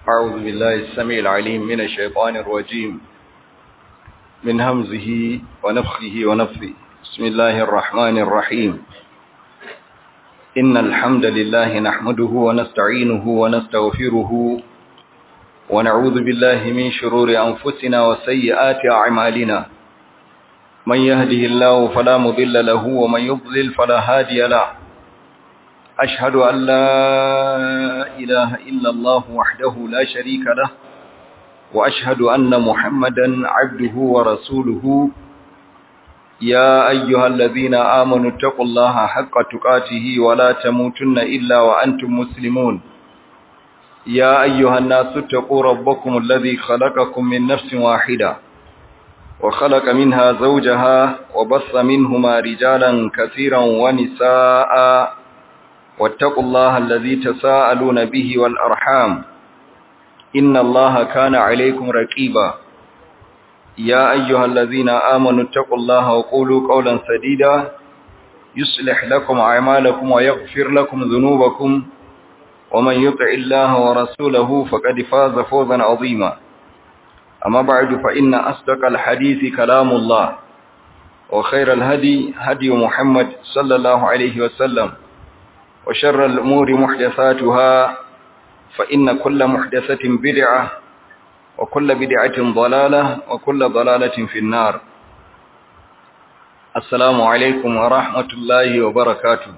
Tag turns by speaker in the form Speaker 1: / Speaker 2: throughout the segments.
Speaker 1: أعوذ بالله السميع العليم من الشيطان الرجيم من همزه ونفخه ونفثه بسم الله الرحمن الرحيم إن الحمد لله نحمده ونستعينه ونستغفره ونعوذ بالله من شرور أنفسنا وسيئات أعمالنا من يهده الله فلا مضل له ومن يضلل فلا هادي له أشهد أن لا إله إلا الله وحده لا شريك له وأشهد أن محمدا عبده ورسوله يا أيها الذين آمنوا اتقوا الله حق تقاته ولا تموتن إلا وأنتم مسلمون يا أيها الناس اتقوا ربكم الذي خلقكم من نفس واحدة وخلق منها زوجها وبص منهما رجالا كثيرا ونساء واتقوا الله الذي تساءلون به والأرحام إن الله كان عليكم رقيبا يا أيها الذين آمنوا اتقوا الله وقولوا قولا سديدا يصلح لكم أعمالكم ويغفر لكم ذنوبكم ومن يطع الله ورسوله فقد فاز فوزا عظيما أما بعد فإن أصدق الحديث كلام الله وخير الهدي هدي محمد صلى الله عليه وسلم وشر الأمور محدثاتها فإن كل محدثة بدعة وكل بدعة ضلالة وكل ضلالة في النار السلام عليكم ورحمة الله وبركاته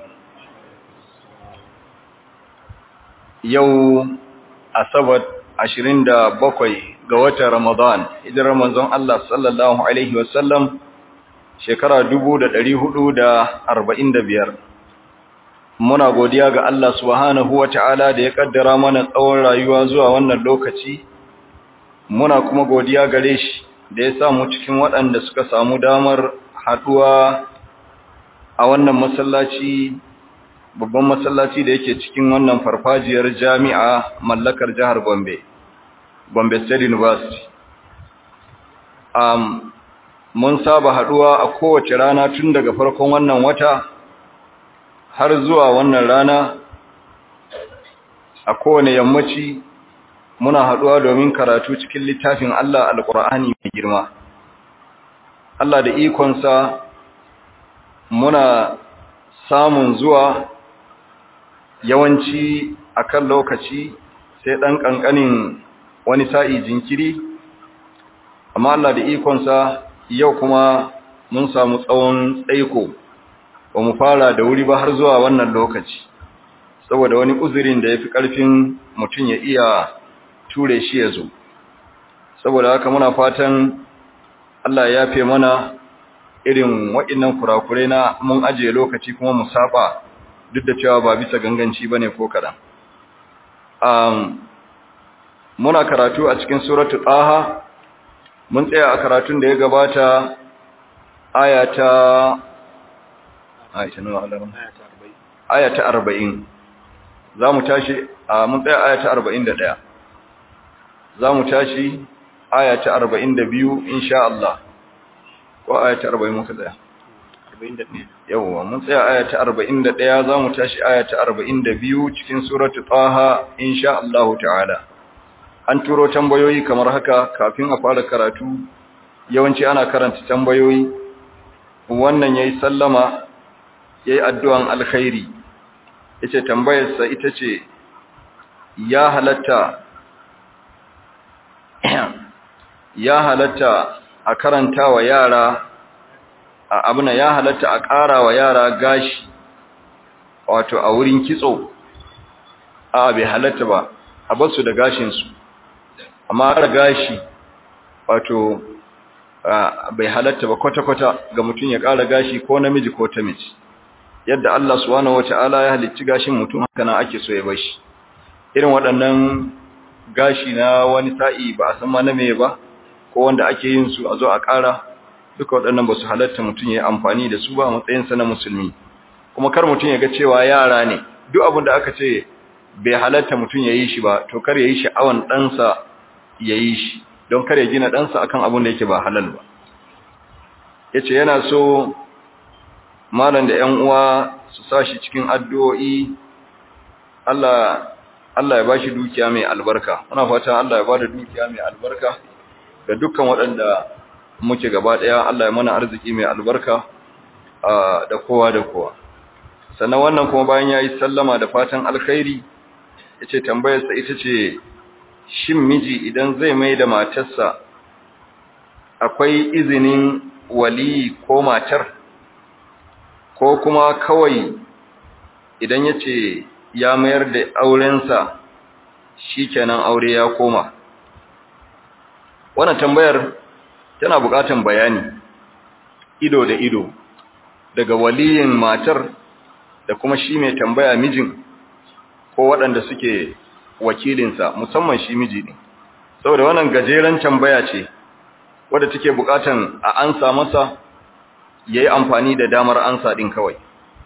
Speaker 1: يوم أصبت عشرين دا بقوي قوة رمضان إذا رمضان الله صلى الله عليه وسلم شكرا دبو دا دريه دا أربعين دا بيار muna godiya ga Allah subhanahu wata'ala da ya kaddara mana tsawon rayuwa zuwa wannan lokaci muna kuma godiya gare shi da ya samu cikin waɗanda suka samu damar haɗuwa a wannan masallaci babban masallaci da yake cikin wannan farfajiyar jami'a mallakar jihar Gombe Gombe State University um, mun saba haɗuwa a kowace rana tun daga farkon wannan wata har zuwa wannan rana a kowane yammaci muna haɗuwa domin karatu cikin littafin Allah alƙur'ani mai girma Allah da ikonsa muna samun zuwa yawanci akan lokaci sai ɗan ƙanƙanin wani sa'i jinkiri amma Allah da ikonsa yau kuma mun samu tsawon tsaiko ba mu fara da wuri ba har zuwa wannan lokaci saboda wani uzurin da ya fi ƙarfin mutum ya iya ture shi ya zo saboda haka muna fatan Allah ya fi mana irin waɗannan kurakurai na mun ajiye lokaci kuma mu saba duk da cewa ba bisa ganganci ba ne ko kaɗan muna karatu a cikin suratu ɗaha mun tsaya a karatun da ya gabata aya ta Aisha nawa alaram aya ta 40 zamu tashi mun tsaya aya ta 41 zamu tashi aya ta 42 insha Allah ko aya ta 40 muka tsaya 41 yawa mun tsaya aya ta 41 zamu tashi aya ta 42 cikin suratu taha insha Allah ta'ala an turo tambayoyi kamar haka kafin a fara karatu yawanci ana karanta tambayoyi wannan yayi sallama yayi addu'an alkhairi yace tambayarsa ita ce ya halatta ya halatta a karanta wa yara abuna ya halatta a ƙara wa yara gashi wato a wurin kitso a bai halatta ba a basu da gashinsu amma har gashi wato bai halatta ba kwata-kwata ga mutum ya ƙara gashi ko namiji ko ta mace yadda Allah subhanahu wata'ala ya halicci gashin mutum haka nan ake so ya bashi irin waɗannan gashi na wani sa'i ba a san ma na me ba ko wanda ake yin su a zo a ƙara duka waɗannan ba su halatta mutum ya yi amfani da su ba a matsayinsa na musulmi kuma kar mutum ya ga cewa yara ne duk abin da aka ce bai halatta mutum ya yi shi ba to kar ya yi sha'awan ɗansa ya yi shi don kar ya gina ɗansa akan abin da yake ba halal ba ya ce yana so malam da ‘yan uwa su sa shi cikin addu'o'i Allah Allah ya bashi dukiya mai albarka muna fatan Allah ya bada dukiya mai albarka ga dukkan waɗanda muke gaba ɗaya Allah ya mana arziki mai albarka da kowa da kowa sannan wannan kuma bayan yayi sallama da fatan alkhairi yace tambayarsa ita ce shin miji idan zai mai da matarsa akwai izinin wali ko matar ko kuma kawai idan yace ya mayar da aurensa shikenan aure ya koma wannan tambayar tana buƙatar bayani ido da ido daga waliyin matar da kuma shi mai tambaya mijin ko waɗanda suke wakilinsa musamman shi miji ne saboda wannan gajeren tambaya ce wadda take buƙatan a ansa masa ya yi amfani da damar ansa ɗin kawai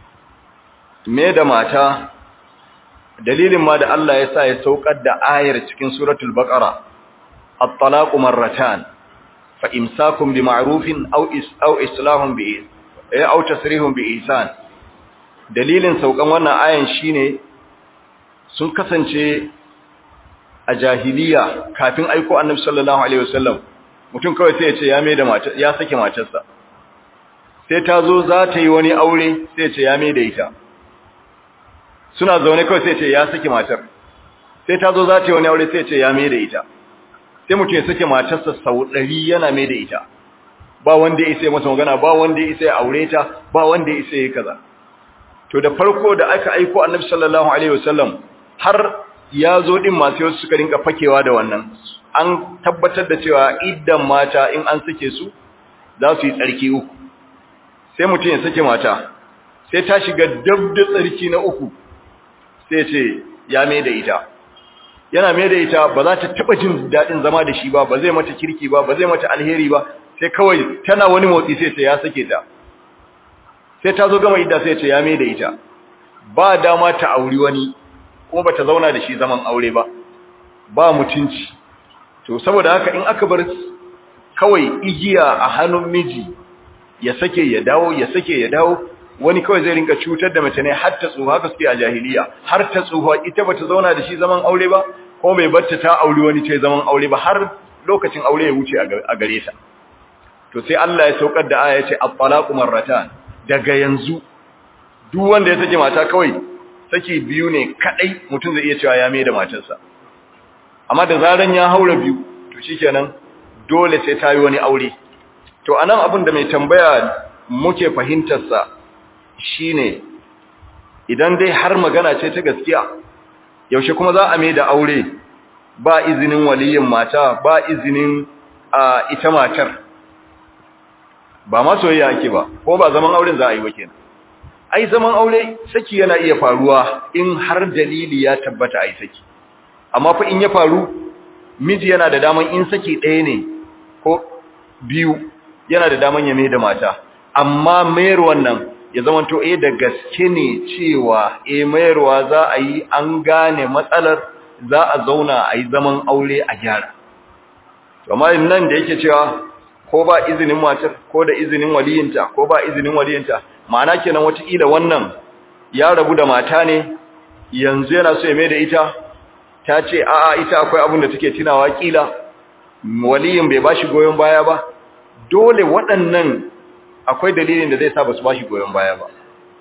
Speaker 1: me da mata dalilin ma da Allah ya sa ya saukar da ayar cikin suratul baqara at-talaqu marratan fa imsakum bi ma'rufin aw is aw islahun bi eh aw tasrihun bi ihsan dalilin saukan wannan ayan shine sun kasance a jahiliya kafin aiko annabi sallallahu alaihi wasallam mutum kawai sai ya ce ya mai da mata ya sake matarsa sai ta zo za ta yi wani aure sai ya ce ya mai da ita suna zaune kawai sai ya ce ya sake matar sai ta zo za ta yi wani aure sai ya ce ya mai da ita sai mutum ya sake matarsa sau ɗari yana mai da ita ba wanda ya isa ya masa magana ba wanda ya isa ya aure ta ba wanda ya isa ya kaza to da farko da aka aiko annabi sallallahu alaihi wasallam har ya zo din masu yau suka rinka fakewa da wannan an tabbatar da cewa idan mata in an sake su za su yi tsarki uku sai mutum ya sake mata sai ta shiga dab da tsarki na uku sai ce ya mai da ita yana mai da ita ba za ta taba jin daɗin zama da shi ba ba zai mata kirki ba ba zai mata alheri ba sai kawai tana wani motsi sai ce ya sake ta sai ta zo gama idda sai ce ya mai da ita ba dama ta auri wani kuma bata zauna da shi zaman aure ba ba mutunci to saboda haka in aka bar kawai igiya a hannun miji ya sake ya dawo ya sake ya dawo wani kawai zai rinka cutar da mace ne har ta tsuha haka suke a jahiliya har ta tsuha ita bata zauna da shi zaman aure ba ko bai barta ta auri wani ta zaman aure ba har lokacin aure ya wuce a gare ta to sai Allah ya saukar da aya ya ce at-talaqu marratan daga yanzu duk wanda ya sake mata kawai saki biyu ne kadai mutum zai iya cewa ya mai da matarsa amma da zaran ya haura biyu to shikenan dole sai ta yi wani aure to anan abin da mai tambaya muke fahimtar sa shine idan dai har magana ce ta gaskiya yaushe kuma za a mai da aure ba izinin waliyin mata ba izinin ita matar ba ma soyayya ake ba ko ba zaman auren za a yi ba kenan ai zaman aure saki yana iya faruwa in har dalili ya tabbata ai saki amma fa in ya faru miji yana da daman in saki ɗaya ne ko biyu yana da daman ya mai da mata amma mayar wannan ya zama to eh da gaske ne cewa eh mayarwa za a yi an gane matsalar za a zauna a yi zaman aure a gyara amma nan da yake cewa ko ba izinin matar ko da izinin waliyinta ko ba izinin waliyinta ma'ana kenan watakila wannan ya rabu da mata ne yanzu yana so ya mai da ita ta ce a'a ita akwai abin da take tunawa kila waliyin bai bashi goyon baya ba dole waɗannan akwai dalilin da zai sa basu bashi goyon baya ba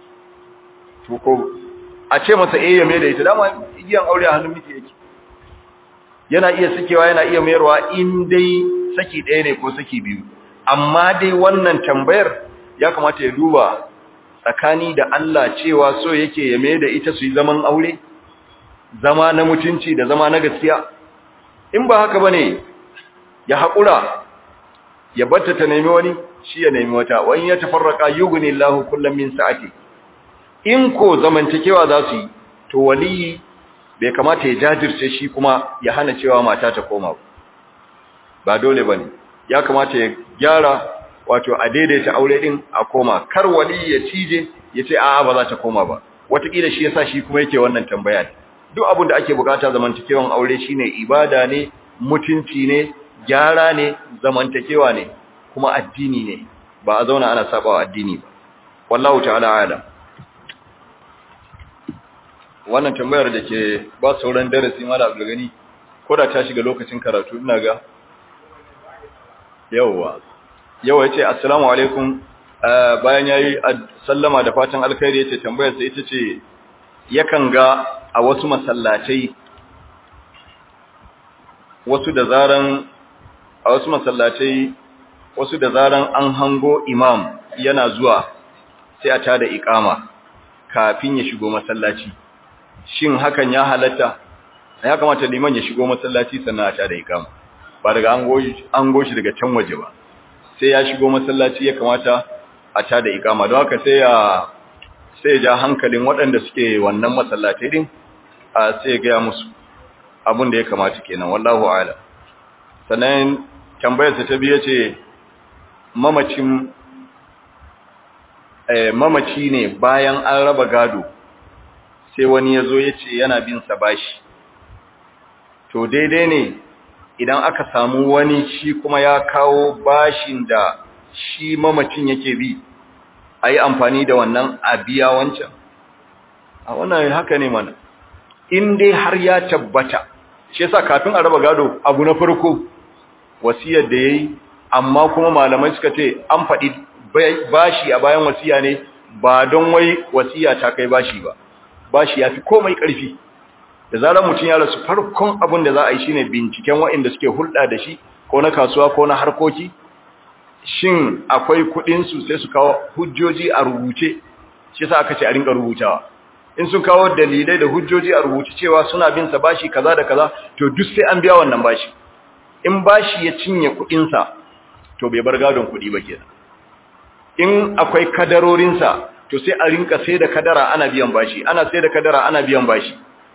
Speaker 1: to ko a ce masa eh ya mai da ita dama igiyan aure a hannun miji yake yana iya sakewa yana iya mayarwa in dai saki ɗaya ne ko saki biyu amma dai wannan tambayar ya kamata ya duba tsakani da Allah cewa so yake ya mai da ita su yi zaman aure zama na mutunci da zama na gaskiya in ba haka bane ya haƙura ya batta ta nemi wani shi ya nemi wata wani ya tafarraka yughni Allahu kullam min sa'ati in ko zamantakewa za su yi to waliyi bai kamata ya jajirce shi kuma ya hana cewa mata ta koma ba dole bane ya kamata ya gyara wato a daidaita aure din a koma kar wali ya cije ya ce a'a ba za ta koma ba wataƙila shi yasa shi kuma yake wannan tambaya duk abin da ake bukata zamantakewan aure shine ibada ne mutunci ne gyara ne zamantakewa ne kuma addini ne ba a zauna ana sabawa addini ba wallahu ta'ala alam wannan tambayar da ke ba sauran darasi mala abdulgani ko da ta shiga lokacin karatu ina ga yawwa yawa yace assalamu alaikum bayan yayi sallama da fatan alkhairi yace tambayar sa ita ce yakan ga a wasu masallatai wasu da zaran a wasu masallatai wasu da zaran an hango imam yana zuwa sai a tada iqama kafin ya shigo masallaci shin hakan ya halatta ya kamata liman ya shigo masallaci sannan a tada iqama ba daga an goshi daga can waje ba sai ya shigo masallaci ya kamata a tada iqama don haka sai ya sai ya ja hankalin waɗanda suke wannan masallatai din a sai ya ga musu abin da ya kamata kenan wallahu a'lam sannan tambayar ta biye ce mamacin eh mamaci ne bayan an raba gado sai wani yazo yace yana bin sa bashi to daidai ne idan aka samu wani shi kuma ya kawo bashin da shi mamacin yake bi ayi amfani da wannan a biya wancan a wannan haka ne mana in dai har ya tabbata shi yasa kafin a raba gado abu na farko wasiyar da yayi amma kuma malamai suka ce an faɗi bashi a bayan wasiya ne ba don wai wasiya ta kai bashi ba bashi yafi komai ƙarfi da zarar mutum ya rasu farkon abin da za a yi shine binciken waɗanda suke hulɗa da shi ko na kasuwa ko na harkoki shin akwai kuɗin su sai su kawo hujjoji a rubuce shi yasa aka ce a rinka rubutawa in sun kawo dalilai da hujjoji a rubuce cewa suna bin sa bashi kaza da kaza to duk sai an biya wannan bashi in bashi ya cinye kuɗin sa to bai bar gadon kuɗi ba kenan in akwai kadarorin sa to sai a rinka sai da kadara ana biyan bashi ana sai da kadara ana biyan bashi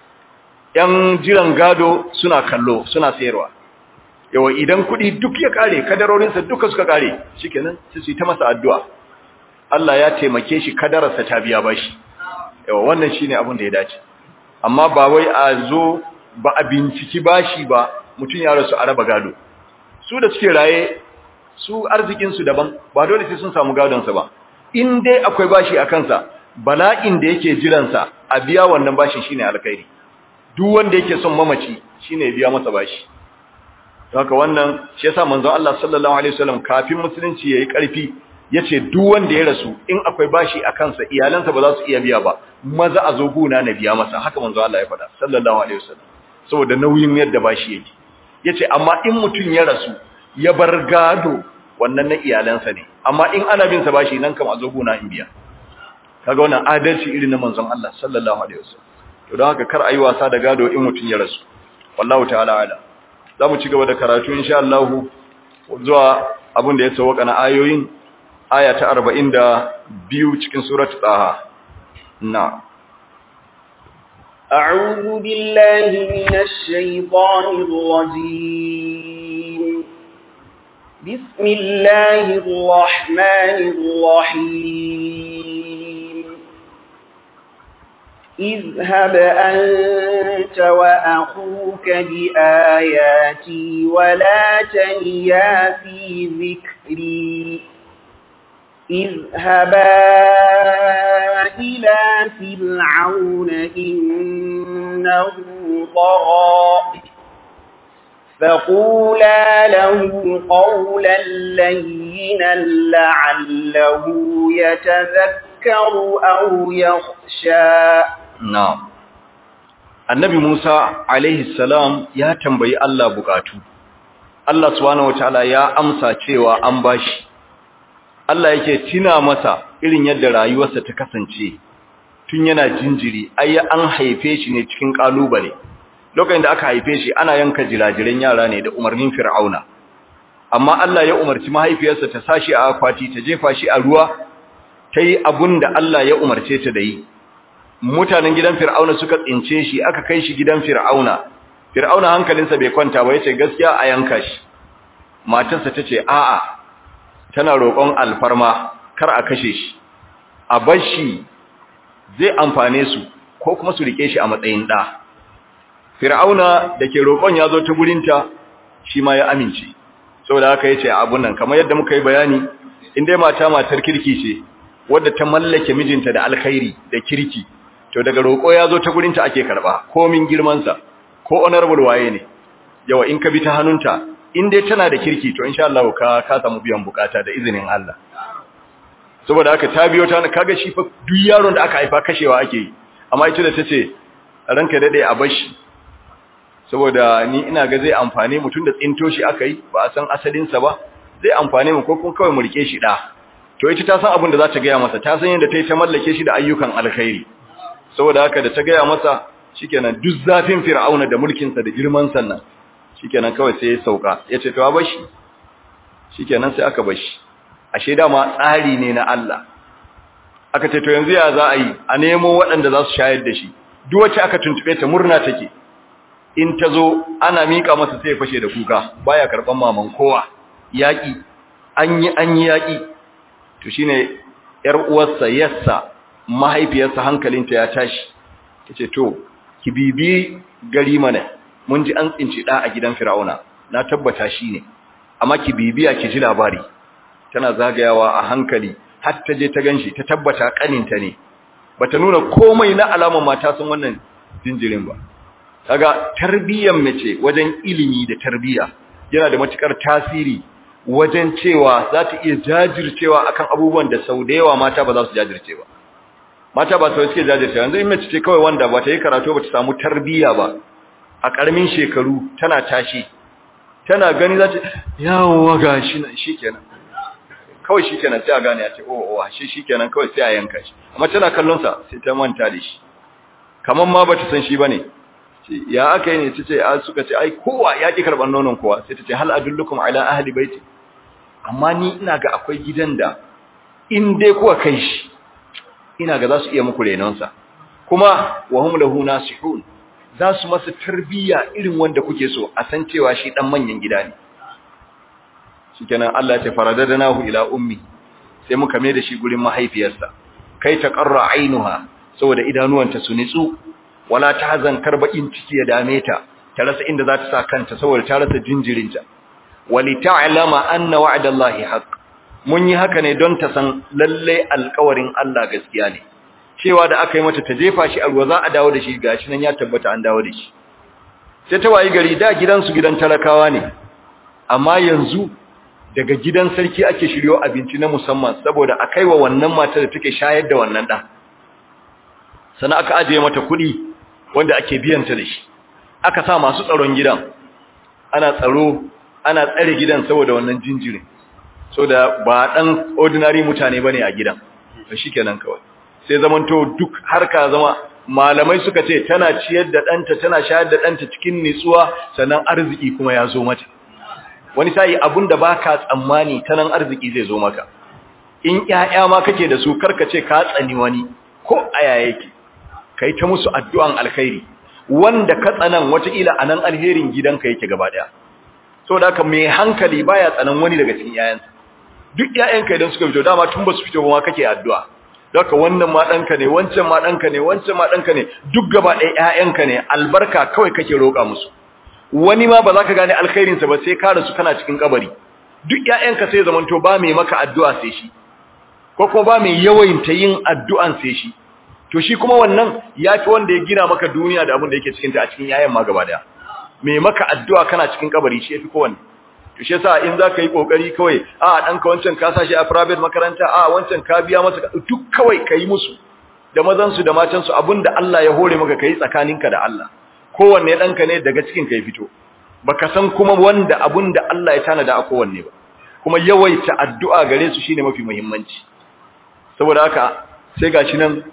Speaker 1: yan jiran gado suna kallo suna sayarwa yawa idan kuɗi duk ya kare kadarorin sa duka suka kare shikenan sai su yi ta masa addu'a Allah ya taimake shi kadararsa ta biya bashi yawa wannan shine abin da ya dace amma ba wai a zo ba a binciki bashi ba mutum ya rasu a raba gado su da suke raye su arzikin su daban ba dole sai sun samu gadon sa ba in dai akwai bashi a kansa bala'in da yake jiran sa a biya wannan bashi shine alkhairi duk wanda yake son mamaci shine ya biya masa bashi haka wannan shi yasa manzon Allah sallallahu alaihi wasallam kafin musulunci yayi karfi yace duk wanda ya rasu in akwai bashi a kansa iyalansa ba za su iya biya ba maza a zo guna na biya masa haka manzo Allah ya faɗa sallallahu alaihi wasallam saboda nauyin yadda bashi yake yace amma in mutun ya rasu ya bar gado wannan na iyalansa ne amma in ana bin sa bashi nan kam a zo guna in biya kaga wannan adalci irin na manzon Allah sallallahu alaihi wasallam to don haka kar ayi wasa da gado in mutun ya rasu wallahu ta'ala ala zamu ci gaba da karatu insha Allah zuwa abin da ya sauka na ayoyin aya ta arba'in da biyu cikin suratu ɗaha na
Speaker 2: أعوذ بالله من الشيطان الرجيم بسم الله الرحمن الرحيم اذهب أنت وأخوك بآياتي ولا تنيا في ذكري اذهبا إلى فرعون إنه طغى فقولا له قولا لينا لعله يتذكر أو يخشى
Speaker 1: na'am annabi Musa alaihi salam ya tambayi Allah bukatu Allah subhanahu wataala ya amsa cewa an bashi Allah yake tina masa irin yadda rayuwarsa ta kasance tun yana jinjiri ai an haife shi ne cikin kalubale lokacin da aka haife shi ana yanka jirajiran yara ne da umarnin Fir'auna amma Allah ya umarci mahaifiyarsa ta sashi a akwati ta jefa shi a ruwa tayi abunda Allah ya umarce ta da yi mutanen gidan Fir'auna suka tsince shi aka kai shi gidan Fir'auna Fir'auna hankalinsa bai kwanta ba yace gaskiya a yanka shi matarsa tace a'a tana roƙon alfarma kar a kashe shi a bar shi zai amfane su ko kuma su rike shi a matsayin ɗa fir'auna da ke roƙon ya zo ta gurinta shi ma ya amince saboda haka ya ce abun nan kamar yadda muka yi bayani in dai mata matar kirki ce wadda ta mallake mijinta da alkhairi da kirki to daga roƙo ya zo ta gurinta ake karɓa komin girmansa ko honorable waye ne yawa in ka bi ta hannunta in dai tana da kirki to insha Allah ka ka samu biyan bukata da izinin Allah saboda haka ta biyo ta kaga shi fa duk yaron da aka haifa kashewa ake yi amma ita da tace ranka dade a bashi saboda ni ina ga zai amfane mu tunda tsinto shi aka yi ba a san asalin sa ba zai amfane mu ko kun kawai mu rike shi da to ita ta san abin da za ta gaya masa ta san yadda ta yi ta mallake shi da ayyukan alkhairi saboda haka da ta gaya masa shikenan duk zafin fir'auna da mulkin sa da girman sannan shikenan kawai sai ya sauka yace to a bashi shikenan sai aka bashi ashe dama tsari ne na Allah aka ce to yanzu ya za a yi a nemo waɗanda za su shayar da shi duk wacce aka tuntube ta murna take in ta zo ana mika masa sai ya fashe da kuka baya karban maman kowa yaki an yi an yi yaki to shine yar uwarsa yassa mahaifiyarsa hankalinta ya tashi tace to ki bibi gari mana mun ji an tsinci da a gidan Fir'auna na tabbata shine amma ki bibiya ki ji labari tana zagayawa a hankali har ta je ta ganshi ta tabbata kaninta ne bata nuna komai na alaman mata sun wannan jinjirin ba kaga tarbiyyar mace wajen ilimi da tarbiyya yana da matukar tasiri wajen cewa za ta iya jajircewa akan abubuwan da sau da yawa mata ba za su jajirce ba mata ba sau suke jajirce yanzu in mace ce kawai wanda ba ta yi karatu ba ta samu tarbiyya ba a ƙaramin shekaru tana tashi tana gani za ta yawa ga shi nan shi kenan kawai shi kenan sai a gane ya ce oh oh shi shi kenan kawai sai a yanka shi amma tana kallon sa sai ta manta da shi kaman ma bata san shi bane ce ya aka yi ne tace a suka ce ai kowa ya ki karban nonon kowa sai tace hal adullukum ala ahli baiti amma ni ina ga akwai gidan da in dai kuwa kai shi ina ga za su iya muku renon sa kuma wa hum lahu nasihun za su masa tarbiyya irin wanda kuke so a san cewa shi dan manyan gida ne shikenan Allah ya ce faradadnahu ila ummi sai muka mai da shi gurin mahaifiyarsa kai ta qarra ainuha saboda idanuwanta su nitsu wala tahzan karbakin ciki ya dame ta ta rasa inda za ta sa kanta saboda ta rasa jinjirinta wali ta'lama anna wa'dallahi haqq mun yi haka ne don ta san lalle alƙawarin Allah gaskiya ne cewa da aka yi mata ta jefa shi a ruwa za a dawo da shi gashi nan ya tabbata an dawo da shi sai ta wayi gari da gidansu gidan talakawa ne amma yanzu daga gidan sarki ake shiryo abinci na musamman saboda a kaiwa wannan mata da take shayar da wannan ɗan sannan aka ajiye mata kuɗi wanda ake biyanta da shi aka sa masu tsaron gidan ana tsaro ana tsare gidan saboda wannan jinjirin so da ba ɗan ordinary mutane ba ne a gidan to shi kenan kawai sai zamanto duk harka zama malamai suka ce tana ciyar da ɗanta tana shayar da ɗanta cikin nitsuwa sannan arziki kuma ya zo mata wani sai abun da baka tsammani ta nan arziki zai zo maka in ƴaƴa ma kake da su karka ce ka tsani wani ko aya yake kai ta musu addu'an alkhairi wanda ka tsanan wataƙila anan alherin gidanka yake gaba daya saboda haka mai hankali baya tsanan wani daga cikin ƴaƴansa duk ƴaƴanka idan suka fito dama tun ba su fito ba ma kake addu'a Daka wannan ma ɗanka ne, wancan ma ɗanka ne, wancan ma ɗanka ne, duk gaba ɗaya ‘ya'yanka ne, albarka kawai kake roƙa musu. Wani ma ba za ka gane alkhairinsa ba sai ka rasu kana cikin kabari. Duk ‘ya'yanka sai zamanto ba mai maka addu'a sai shi, ko kuma ba mai yawaita yin addu'an sai shi. To shi kuma wannan ya fi wanda ya gina maka duniya da abin da yake cikinta a cikin ‘ya'yan ma gaba ɗaya. Mai maka addu'a kana cikin kabari shi ya fi kowanne. to shi yasa in zaka yi kokari kawai a danka wancan ka sashi a private makaranta a wancan ka biya masa duk kawai kai musu da mazan su da matan su abinda Allah ya hore maka kai tsakaninka da Allah kowanne danka ne daga cikin kai fito baka san kuma wanda abinda Allah ya tanada a kowanne ba kuma yawaita addu'a gare su shine mafi muhimmanci saboda haka sai gashi nan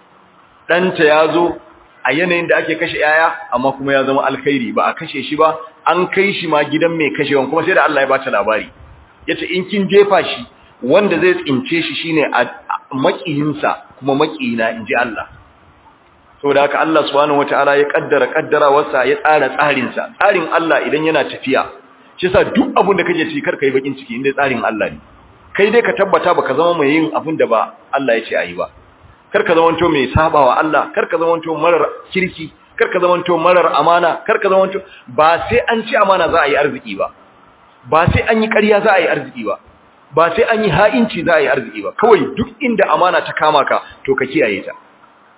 Speaker 1: danta yazo a yanayin da ake kashe yaya amma kuma ya zama alkhairi ba a kashe shi ba an kai shi ma gidan mai kashewan kuma sai da Allah ya bata labari yace in kin jefa shi wanda zai tsince shi shine a makiyinsa kuma makiyina inji Allah saboda haka Allah subhanahu wataala ya kaddara kaddara wasa ya tsara tsarin sa tsarin Allah idan yana tafiya shi yasa duk abin da kake ci kar kai bakin ciki inda tsarin Allah ne kai dai ka tabbata baka zama mai yin abin da ba Allah ya ce ayi ba kar ka zamanto mai sabawa Allah kar ka zamanto marar kirki kar ka zamanto marar amana kar ka zamanto ba sai an ci amana za a yi arziki ba ba sai an yi ƙarya za a yi arziki ba ba sai an yi ha'inci za a yi arziki ba kawai duk inda amana ta kama ka to ka kiyaye ta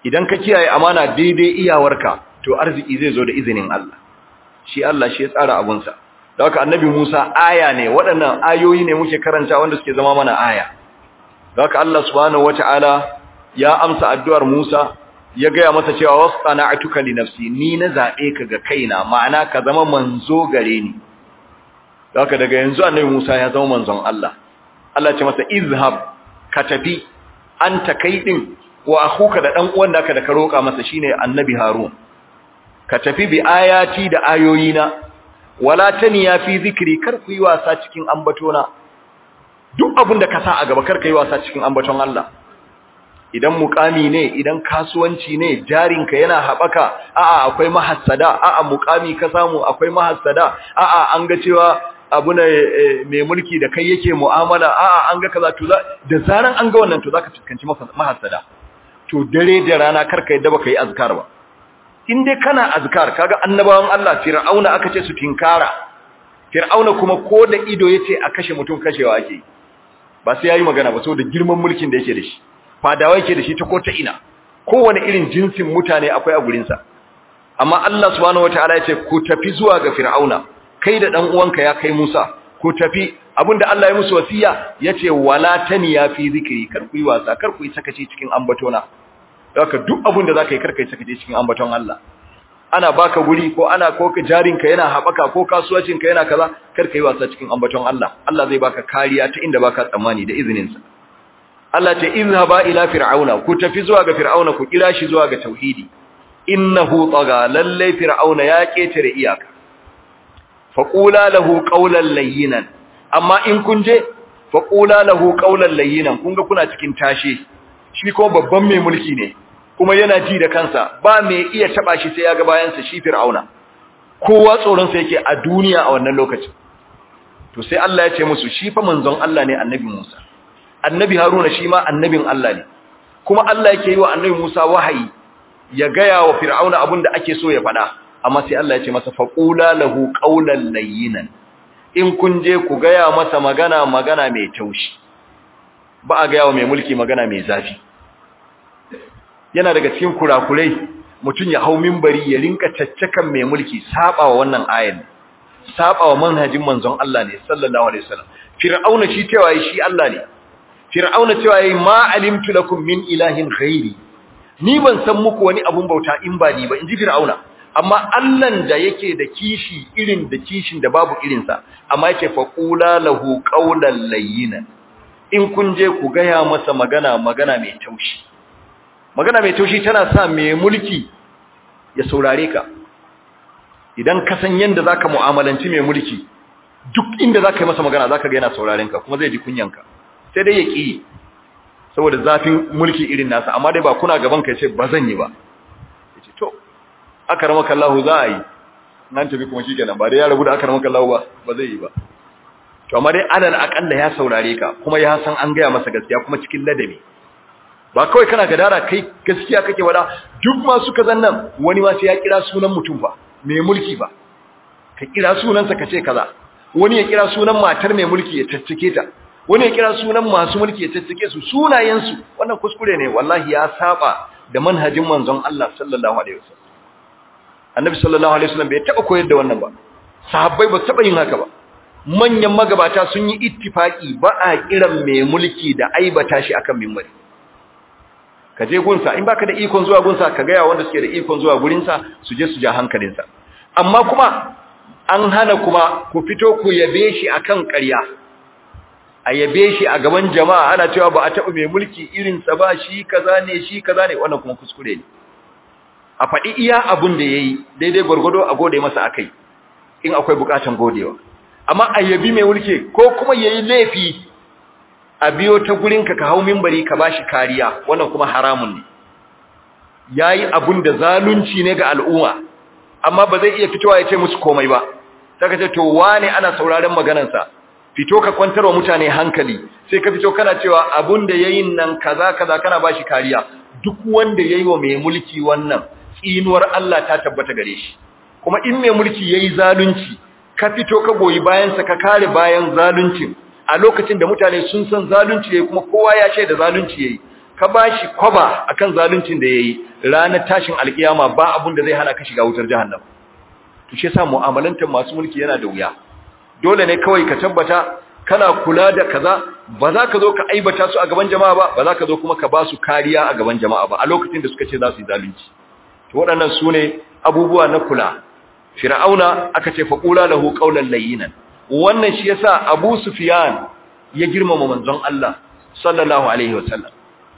Speaker 1: idan ka kiyaye amana daidai iyawarka to arziki zai zo da izinin Allah shi Allah shi ya tsara abunsa da haka annabi Musa aya ne waɗannan ayoyi ne muke karanta wanda suke zama mana aya da haka Allah subhanahu wataala ya amsa addu'ar Musa ya gaya masa cewa wasana'tuka li nafsi ni na zabe ka ga kaina ma'ana ka zama manzo gare ni da haka daga yanzu annabi Musa ya zama manzon Allah Allah ce masa izhab ka tafi anta kai din wa akhuka da dan uwan naka da ka roka masa shine annabi Harun ka tafi bi ayati da ayoyina wala taniya fi zikri kar ku yi wasa cikin ambatona duk abin da ka sa a gaba kar ka yi wasa cikin ambaton Allah idan mukami ne idan kasuwanci ne jarinka yana haɓaka a'a akwai mahassada a'a mukami ka samu akwai mahassada a'a an ga cewa abu ne mai mulki da kai yake mu'amala a'a an ga kaza to da zaran an ga wannan to zaka fuskanci mahassada to dare da rana karka yadda baka yi azkar ba in dai kana azkar kaga annabawan Allah fir'auna aka ce su tinkara fir'auna kuma ko da ido yace a kashe mutum kashewa ake ba sai yayi magana ba saboda girman mulkin da yake da shi fadawa yake da shi ta ko ta ina kowane irin jinsin mutane akwai a gurin sa amma Allah subhanahu wataala yace ku tafi zuwa ga fir'auna kai da dan uwanka ya kai Musa ku tafi abinda Allah ya musu wasiya yace wala taniya fi zikri kar ku yi wasa kar ku yi sakaci cikin ambatona haka duk abin da zaka yi karkai saka je cikin ambaton Allah ana baka guri ko ana ko jarinka yana habaka ko kasuwancinka yana kaza karkai wasa cikin ambaton Allah Allah zai baka kariya ta inda baka tsammani da izinin sa Allah ta izhaba ila fir'auna ku tafi zuwa ga fir'auna ku kira shi zuwa ga tauhidi innahu taga lalle fir'auna ya ketare iyaka faqula lahu qawlan layyinan amma in kun je faqula lahu qawlan layyinan kun ga kuna cikin tashe shi ko babban mai mulki ne kuma yana ji da kansa ba mai iya taba shi sai ya ga bayansa shi fir'auna kowa tsoron sa yake a duniya a wannan lokacin to sai Allah ya ce musu shi fa manzon Allah ne annabi Musa annabi Haruna shi ma annabin Allah ne kuma Allah yake yi wa annabi Musa wahayi ya gaya wa fir'auna abin da ake so ya faɗa amma sai Allah ya ce masa faqula lahu qawlan layyinan in kun je ku gaya masa magana magana mai taushi ba a gaya wa mai mulki magana mai zafi yana daga cikin kurakurai mutum ya hau mimbari ya rinka caccakan mai mulki saba wa wannan ayan saba wa manhajin manzon Allah ne sallallahu alaihi wasallam fir'auna shi cewa shi Allah ne fir'auna cewa yayi ma alimtu lakum min ilahin ghairi ni ban san muku wani abun bauta in ba ni ba inji fir'auna amma Allahn da yake da kishi irin da kishin da babu irinsa amma yake faqula lahu qawlan layyinan in kun je ku gaya masa magana magana mai taushi magana mai taushi tana sa mai mulki ya saurare ka idan ka san yanda zaka mu'amalanci mai mulki duk inda zaka yi masa magana zaka ga yana sauraren ka kuma zai ji kunyanka sai dai ya ki saboda zafin mulki irin nasa amma dai ba kuna gaban ka yace ba zan yi ba yace to akramaka Allah za a yi nan tafi kuma shikenan ba dai ya rabu da akramaka Allah ba ba zai yi ba to amma dai alal akalla ya saurare ka kuma ya san an gaya masa gaskiya kuma cikin ladabi ba kawai kana gadara kai gaskiya kake wada duk masu kazan nan wani ma sai ya kira sunan mutum ba mai mulki ba ka kira sunansa ka ce kaza wani ya kira sunan matar mai mulki ya tattake ta wani ya kira sunan masu mulki ya tattake su sunayensu wannan kuskure ne wallahi ya saba da manhajin manzon Allah sallallahu alaihi wasallam annabi sallallahu alaihi wasallam bai taba koyar da wannan ba sahabbai ba taba yin haka ba manyan magabata sun yi ittifaki ba a kiran mai mulki da aibata shi akan mimbari ka je gunsa in baka da ikon zuwa gunsa ka ga wanda suke da ikon zuwa gurinsa su je su ja hankalinsa amma kuma an hana kuma ku fito ku yabe shi akan ƙarya a yabe shi a gaban jama'a ana cewa ba a taɓa mai mulki irinsa ba shi kaza ne shi kaza ne wannan kuma kuskure ne a faɗi iya abun da ya yi daidai gwargwado a gode masa akai in akwai bukatan godewa amma a yabi mai mulki ko kuma ya yi laifi a biyo ta gurinka ka hau mimbari ka bashi kariya wannan kuma haramun ne yayi abun da zalunci ne ga al'umma amma ba zai iya fitowa ya ce musu komai ba saka ce to wane ana sauraron maganarsa fito ka kwantar wa mutane hankali sai ka fito kana cewa abun da yayin nan kaza kaza kana bashi kariya duk wanda yayi wa mai mulki wannan tsinuwar Allah ta tabbata gare shi kuma in mai mulki yayi zalunci ka fito ka goyi bayan sa ka kare bayan zaluncin a lokacin da mutane sun san zalunci yayi kuma kowa ya shaida zalunci yayi ka bashi kwaba akan zaluncin da yayi ranar tashin alkiyama ba abun da zai hana ka shiga wutar jahannama to shi yasa mu'amalantar masu mulki yana da wuya dole ne kawai ka tabbata kana kula da kaza ba za ka zo ka aibata su a gaban jama'a ba ba za ka zo kuma ka ba su kariya a gaban jama'a ba a lokacin da suka ce za su yi zalunci to waɗannan su ne abubuwa na kula fir'auna aka ce faqula lahu qawlan layyinan wannan shi yasa abu sufyan ya girmama manzon Allah sallallahu alaihi wasallam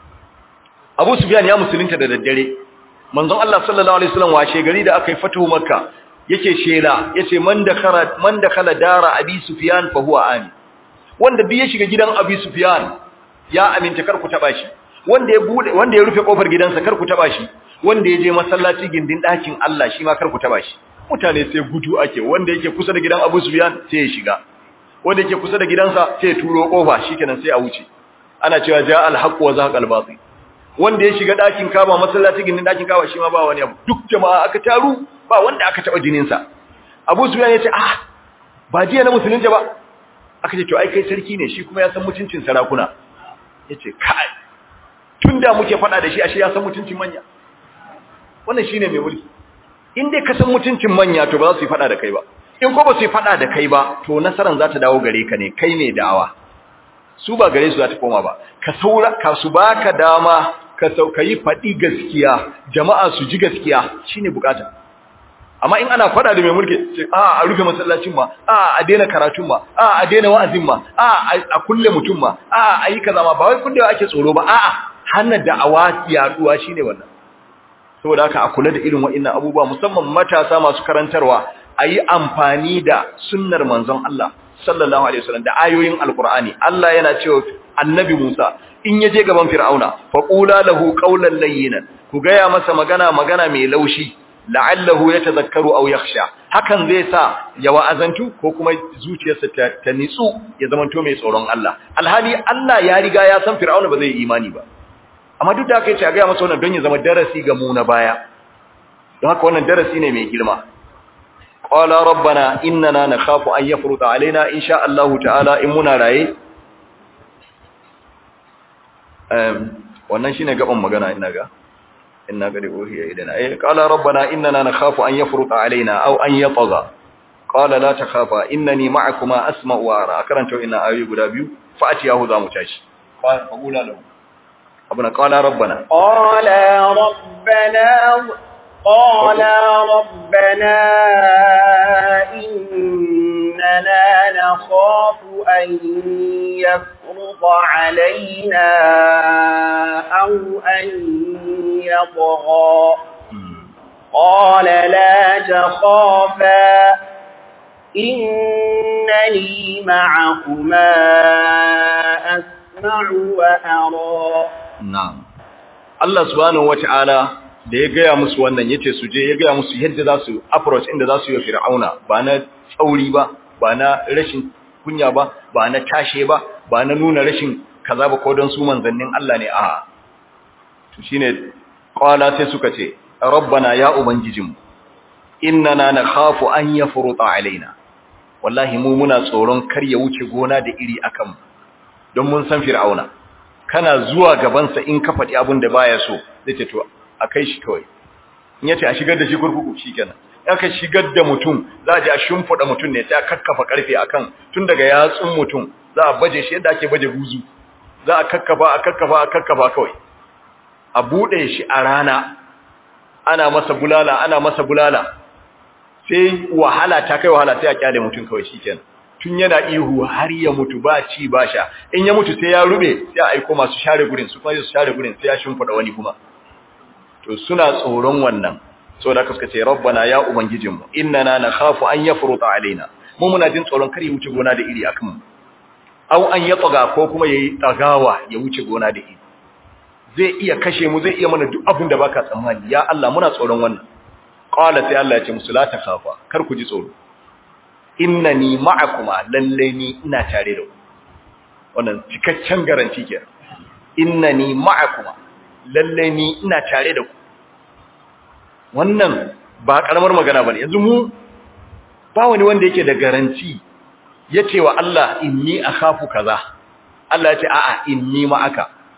Speaker 1: abu sufyan ya musulunta da daddare manzon Allah sallallahu alaihi wasallam washe gari da aka yi fatuhu makka yake shela yace man dakhala man dakhala dara abi sufyan fa huwa amin wanda duk ya shiga gidan abi sufyan ya aminta kar ku taba shi wanda ya bude wanda ya rufe kofar gidansa kar ku taba shi wanda ya je masallaci gindin dakin Allah shi ma kar ku taba shi mutane sai gudu ake wanda yake kusa da gidan Abu Sufyan sai ya shiga wanda yake kusa da gidansa sai ya turo kofa shikenan sai a wuce ana cewa ja al-haqq wa zaqa al-batil wanda ya shiga dakin Kaaba masallaci gindin dakin Kaaba shi ma ba wani abu duk jama'a aka taru ba wanda aka taba jinin sa Abu Sufyan ya ce ah ba jiya na musulunta ba aka ce to ai kai sarki ne shi kuma ya san mutuncin sarakuna yace kai tunda muke fada da shi ashe ya san mutuncin manya wannan shine mai mulki in dai ka san mutuncin manya to ba za su yi fada da kai ba in ko ba su yi fada da kai ba to nasaran za ta dawo gare ka ne kai ne da'awa su ba gare su za ta koma ba ka saura ka su baka dama ka sauka yi fadi gaskiya jama'a su ji gaskiya shine bukata amma in ana fada da mai mulki a a rufe masallacin ma a a daina karatun ma a a daina wa'azin ma a a kulle mutum ma a a yi kaza ma ba wai kullewa ake tsoro ba a a hana da'awa yaduwa shine wannan saboda haka a kula da irin wa'annan abubuwa musamman matasa masu karantarwa a yi amfani da sunnar manzon Allah sallallahu alaihi wasallam da ayoyin alqur'ani Allah yana cewa annabi Musa in yaje gaban fir'auna faqula lahu qawlan layyinan ku gaya masa magana magana mai laushi la'allahu yatadhakkaru aw yakhsha hakan zai sa ya wa'azantu ko kuma zuciyarsa ta, ta nitsu ya zamanto mai tsoron Allah alhali Allah ya riga ya san fir'auna ba zai yi imani ba amma duk da haka yace a ga masa wannan don ya zama darasi ga mu na baya don haka wannan darasi ne mai girma qala rabbana innana nakhafu an yafruta alaina insha Allah ta'ala in muna raye um wannan shine gaban magana ina ga inna qad uhiya ilaina eh qala rabbana innana nakhafu an yafruta alaina aw an yatgha qala la takhafa innani ma'akuma asma'u wa ara karanta ina ayoyi guda biyu fa atiyahu za mu tashi fa qula lahu ربنا قال ربنا
Speaker 2: قال ربنا قال ربنا إننا نخاف أن يفرض علينا أو أن يطغى قال لا تخافا إنني معكما أسمع وأرى
Speaker 1: Na'am. Allah subhanahu wata'ala da ya gaya musu wannan yace su je ya gaya musu yadda za su approach inda za su yi Fir'auna ba na tsauri ba, ba na rashin kunya ba, ba na tashe ba, ba na nuna rashin kaza ba ko don su manzannin Allah ne a. To shine qala sai suka ce, "Rabbana ya ubangijinmu, innana nakhafu an yafruta alaina." Wallahi mu muna tsoron kar ya wuce gona da iri akan mu. Don mun san Fir'auna. kana zuwa gabansa in ka faɗi abin da baya so zai ce to a kai shi kawai in yace a shigar da shi kurkuku shikenan aka shigar da mutum za a je a shimfiɗa mutum ne sai a kakkafa karfe akan tun daga yatsun mutum za a baje shi yadda ake baje buzu za a kakkafa a kakkafa a kakkafa kawai a buɗe shi a rana ana masa bulala ana masa bulala sai wahala ta kai wahala sai a kyale mutum kawai shikenan tun yana ihu har ya mutu ba ci ba sha in ya mutu sai ya rube sai a aiko masu share gurin su kuma su share gurin sai ya shimfida wani kuma to suna tsoron wannan saboda haka suka ce rabbana ya ubangijinmu innana nakhafu an yafruta alaina mu muna jin tsoron kar ya wuce gona da iri akan mu aw an yatsaga ko kuma yayi tsagawa ya wuce gona da iri zai iya kashe mu zai iya mana duk abin da baka tsammani ya Allah muna tsoron wannan qala sai Allah ya ce musu la takhafa kar ku ji tsoro innani ma'akuma lalle ni ina tare da ku wannan cikakken garanti ke innani ma'akuma lalle ni ina tare da ku wannan ba karamar magana bane yanzu mu ba wani wanda yake da garanti yace wa Allah inni akhafu kaza Allah ya ce a'a inni ma'aka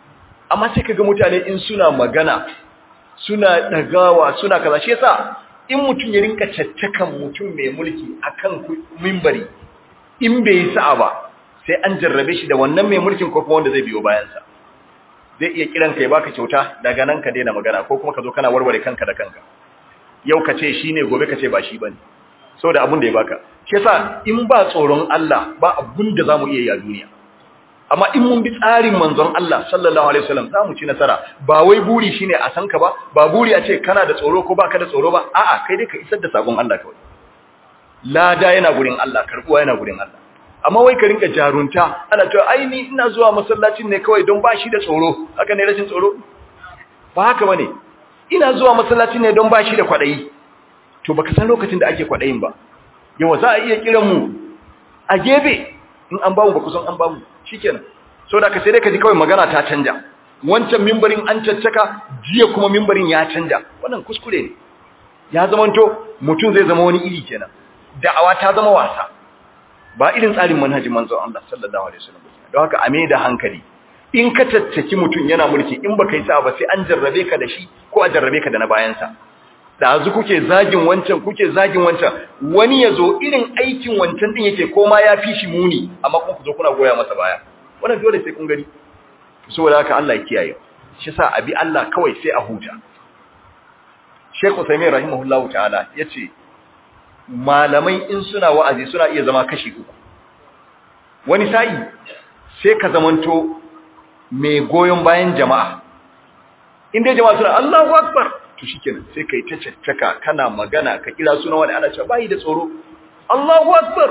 Speaker 1: amma sai kaga mutane in suna magana suna dagawa suna kaza shi yasa in mutum ya rinka caccakan mutum mai mulki akan mimbari in bai yi sa'a ba sai an jarrabe shi da wannan mai mulkin ko kuma wanda zai biyo bayansa zai iya kiran ka ya baka kyauta daga nan ka daina magana ko kuma ka zo kana warware kanka da kanka yau ka ce shine gobe ka ce ba shi bane saboda abun da ya baka shi yasa in ba tsoron Allah ba abun da zamu iya yi a duniya amma in mun bi tsarin manzon Allah sallallahu alaihi wasallam zamu ci nasara ba wai buri shine a san ka ba ba buri a ce kana da tsoro ko baka da tsoro ba a'a kai dai ka isar da sakon Allah kawai lada yana gurin Allah karbuwa yana gurin Allah amma wai ka rinka jarunta ana cewa ai ni ina zuwa masallacin ne kawai don bashi da tsoro haka ne rashin tsoro ba haka bane ina zuwa masallacin ne don bashi da kwadayi to baka san lokacin da ake kwadayin ba yawa za a iya kiran mu a gebe in an bamu ba kusan an bamu shikenan so da ka sai dai ka ji kawai magana ta canja wancan mimbarin an caccaka jiya kuma mimbarin ya canja wannan kuskure ne ya zamanto mutum zai zama wani iri kenan da'awa ta zama wasa ba irin tsarin manhajin manzon Allah sallallahu alaihi wasallam don haka a da hankali in ka tattaki mutum yana mulki in baka yi sa ba sai an jarrabe ka da shi ko a jarrabe ka da na bayansa da azu kuke zagin wancan kuke zagin wancan wani yazo irin aikin wancan din yake koma ya fi shi muni amma kuma ku zo kuna goya masa baya wannan dole sai kun gani saboda haka Allah ya kiyaye shi sa abi Allah kawai sai a huta Sheikh Uthaymeen rahimahullahu ta'ala yace malamai in suna wa'azi suna iya zama kashi uku wani sa'i sai ka zamanto mai goyon bayan jama'a inda jama'a suna Allahu akbar to shikenan sai kai ta caccaka kana magana ka kira suna wani ana cewa bai da tsoro Allahu akbar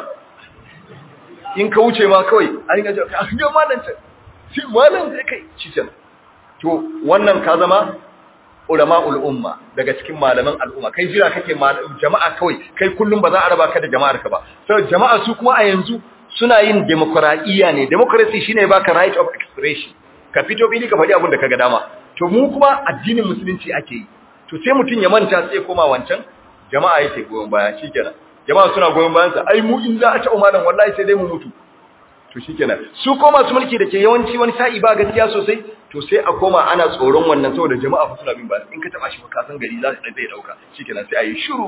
Speaker 1: in ka wuce ma kawai an ga ga malam ta shi malam sai kai shikenan to wannan ka zama ulama'ul umma daga cikin malaman al'umma kai jira kake jama'a kawai kai kullum ba za a raba ka da jama'ar ka ba sai jama'a su kuma a yanzu suna yin demokradiyya ne democracy shine baka right of expression ka fito fili ka faɗi abin da kaga dama to mu kuma addinin musulunci ake yi to sai mutun ya manta sai koma wancan jama'a yake goyon baya shikenan jama'a suna goyon bayan sa ai mu in za a ci umaran wallahi sai dai mu mutu to shikenan su koma su mulki da ke yawanci wani sa'i ba gaskiya sosai to sai a koma ana tsoron wannan saboda jama'a fa suna bin ba in ka taba shi fa ka san gari za su zai dauka shikenan sai ayi shiru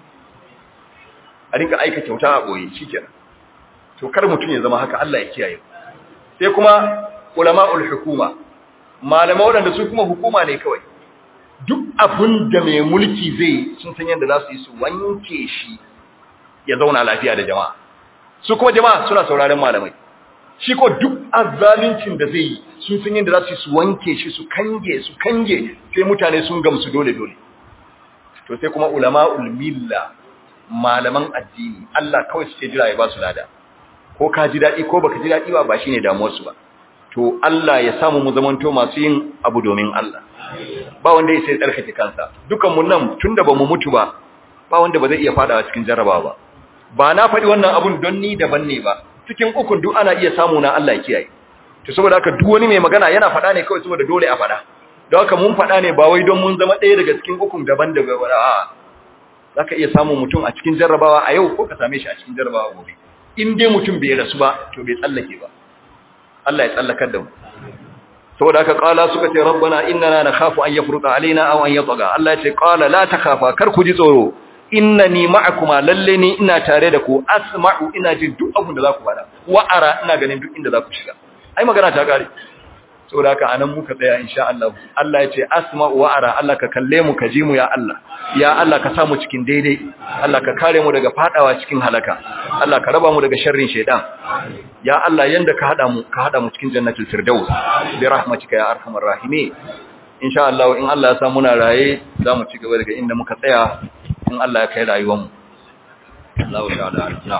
Speaker 1: a rinka aika kyauta a boye shikenan to kar mutun ya zama haka Allah ya kiyaye sai kuma ulama'ul hukuma malama wadanda su kuma hukuma ne kawai duk abin da mai mulki zai sun san yadda za su yi su wanke shi ya zauna lafiya da jama'a su kuma jama'a suna sauraron malamai shi ko duk azalincin da zai yi sun san yadda za su yi su wanke shi su kange su kange sai mutane sun gamsu dole dole to sai kuma ulama'ul milla malaman addini Allah kawai suke jira ya ba su lada ko ka ji daɗi ko baka ji daɗi ba ba shine damuwar su ba to Allah ya samu mu zamanto masu yin abu domin Allah ba wanda ya sai tsarkake kansa dukan mu nan tunda bamu mutu ba ba wanda ba zai iya fadawa cikin jarrabawa ba ba na faɗi wannan abun don ni daban ne ba cikin ukun duk ana iya samu na Allah ya kiyaye to saboda haka duk wani mai magana yana faɗa ne kawai saboda dole a faɗa don haka mun faɗa ne ba wai don mun zama ɗaya daga cikin ukun daban da ba a'a zaka iya samun mutum a cikin jarrabawa a yau ko ka same shi a cikin jarrabawa gobe in dai mutum bai rasu ba to bai tsallake ba Allah ya tsallakar da mu saboda haka qala suka ce rabbana innana nakhafu an yafruta alaina aw an yatgha Allah ya ce qala la takhafa kar ku ji tsoro innani ma'akuma lalle ni ina tare da ku asma'u ina jin duk abin da za ku faɗa wa ara ina ganin duk inda za ku shiga ai magana ta kare saboda haka anan muka tsaya insha Allah Allah ya ce asma'u wa ara Allah ka kalle mu ka ji mu ya Allah ya Allah ka sa mu cikin daidai Allah ka kare mu daga fadawa cikin halaka Allah ka raba mu daga sharrin shaytan ya Allah yanda ka hada mu ka hada mu cikin jannatul firdaus bi rahmatika ya arhamar rahimin insha Allah in Allah ya sa muna raye za mu ci gaba daga inda muka tsaya in Allah ya kai rayuwarmu. Allah ya da na.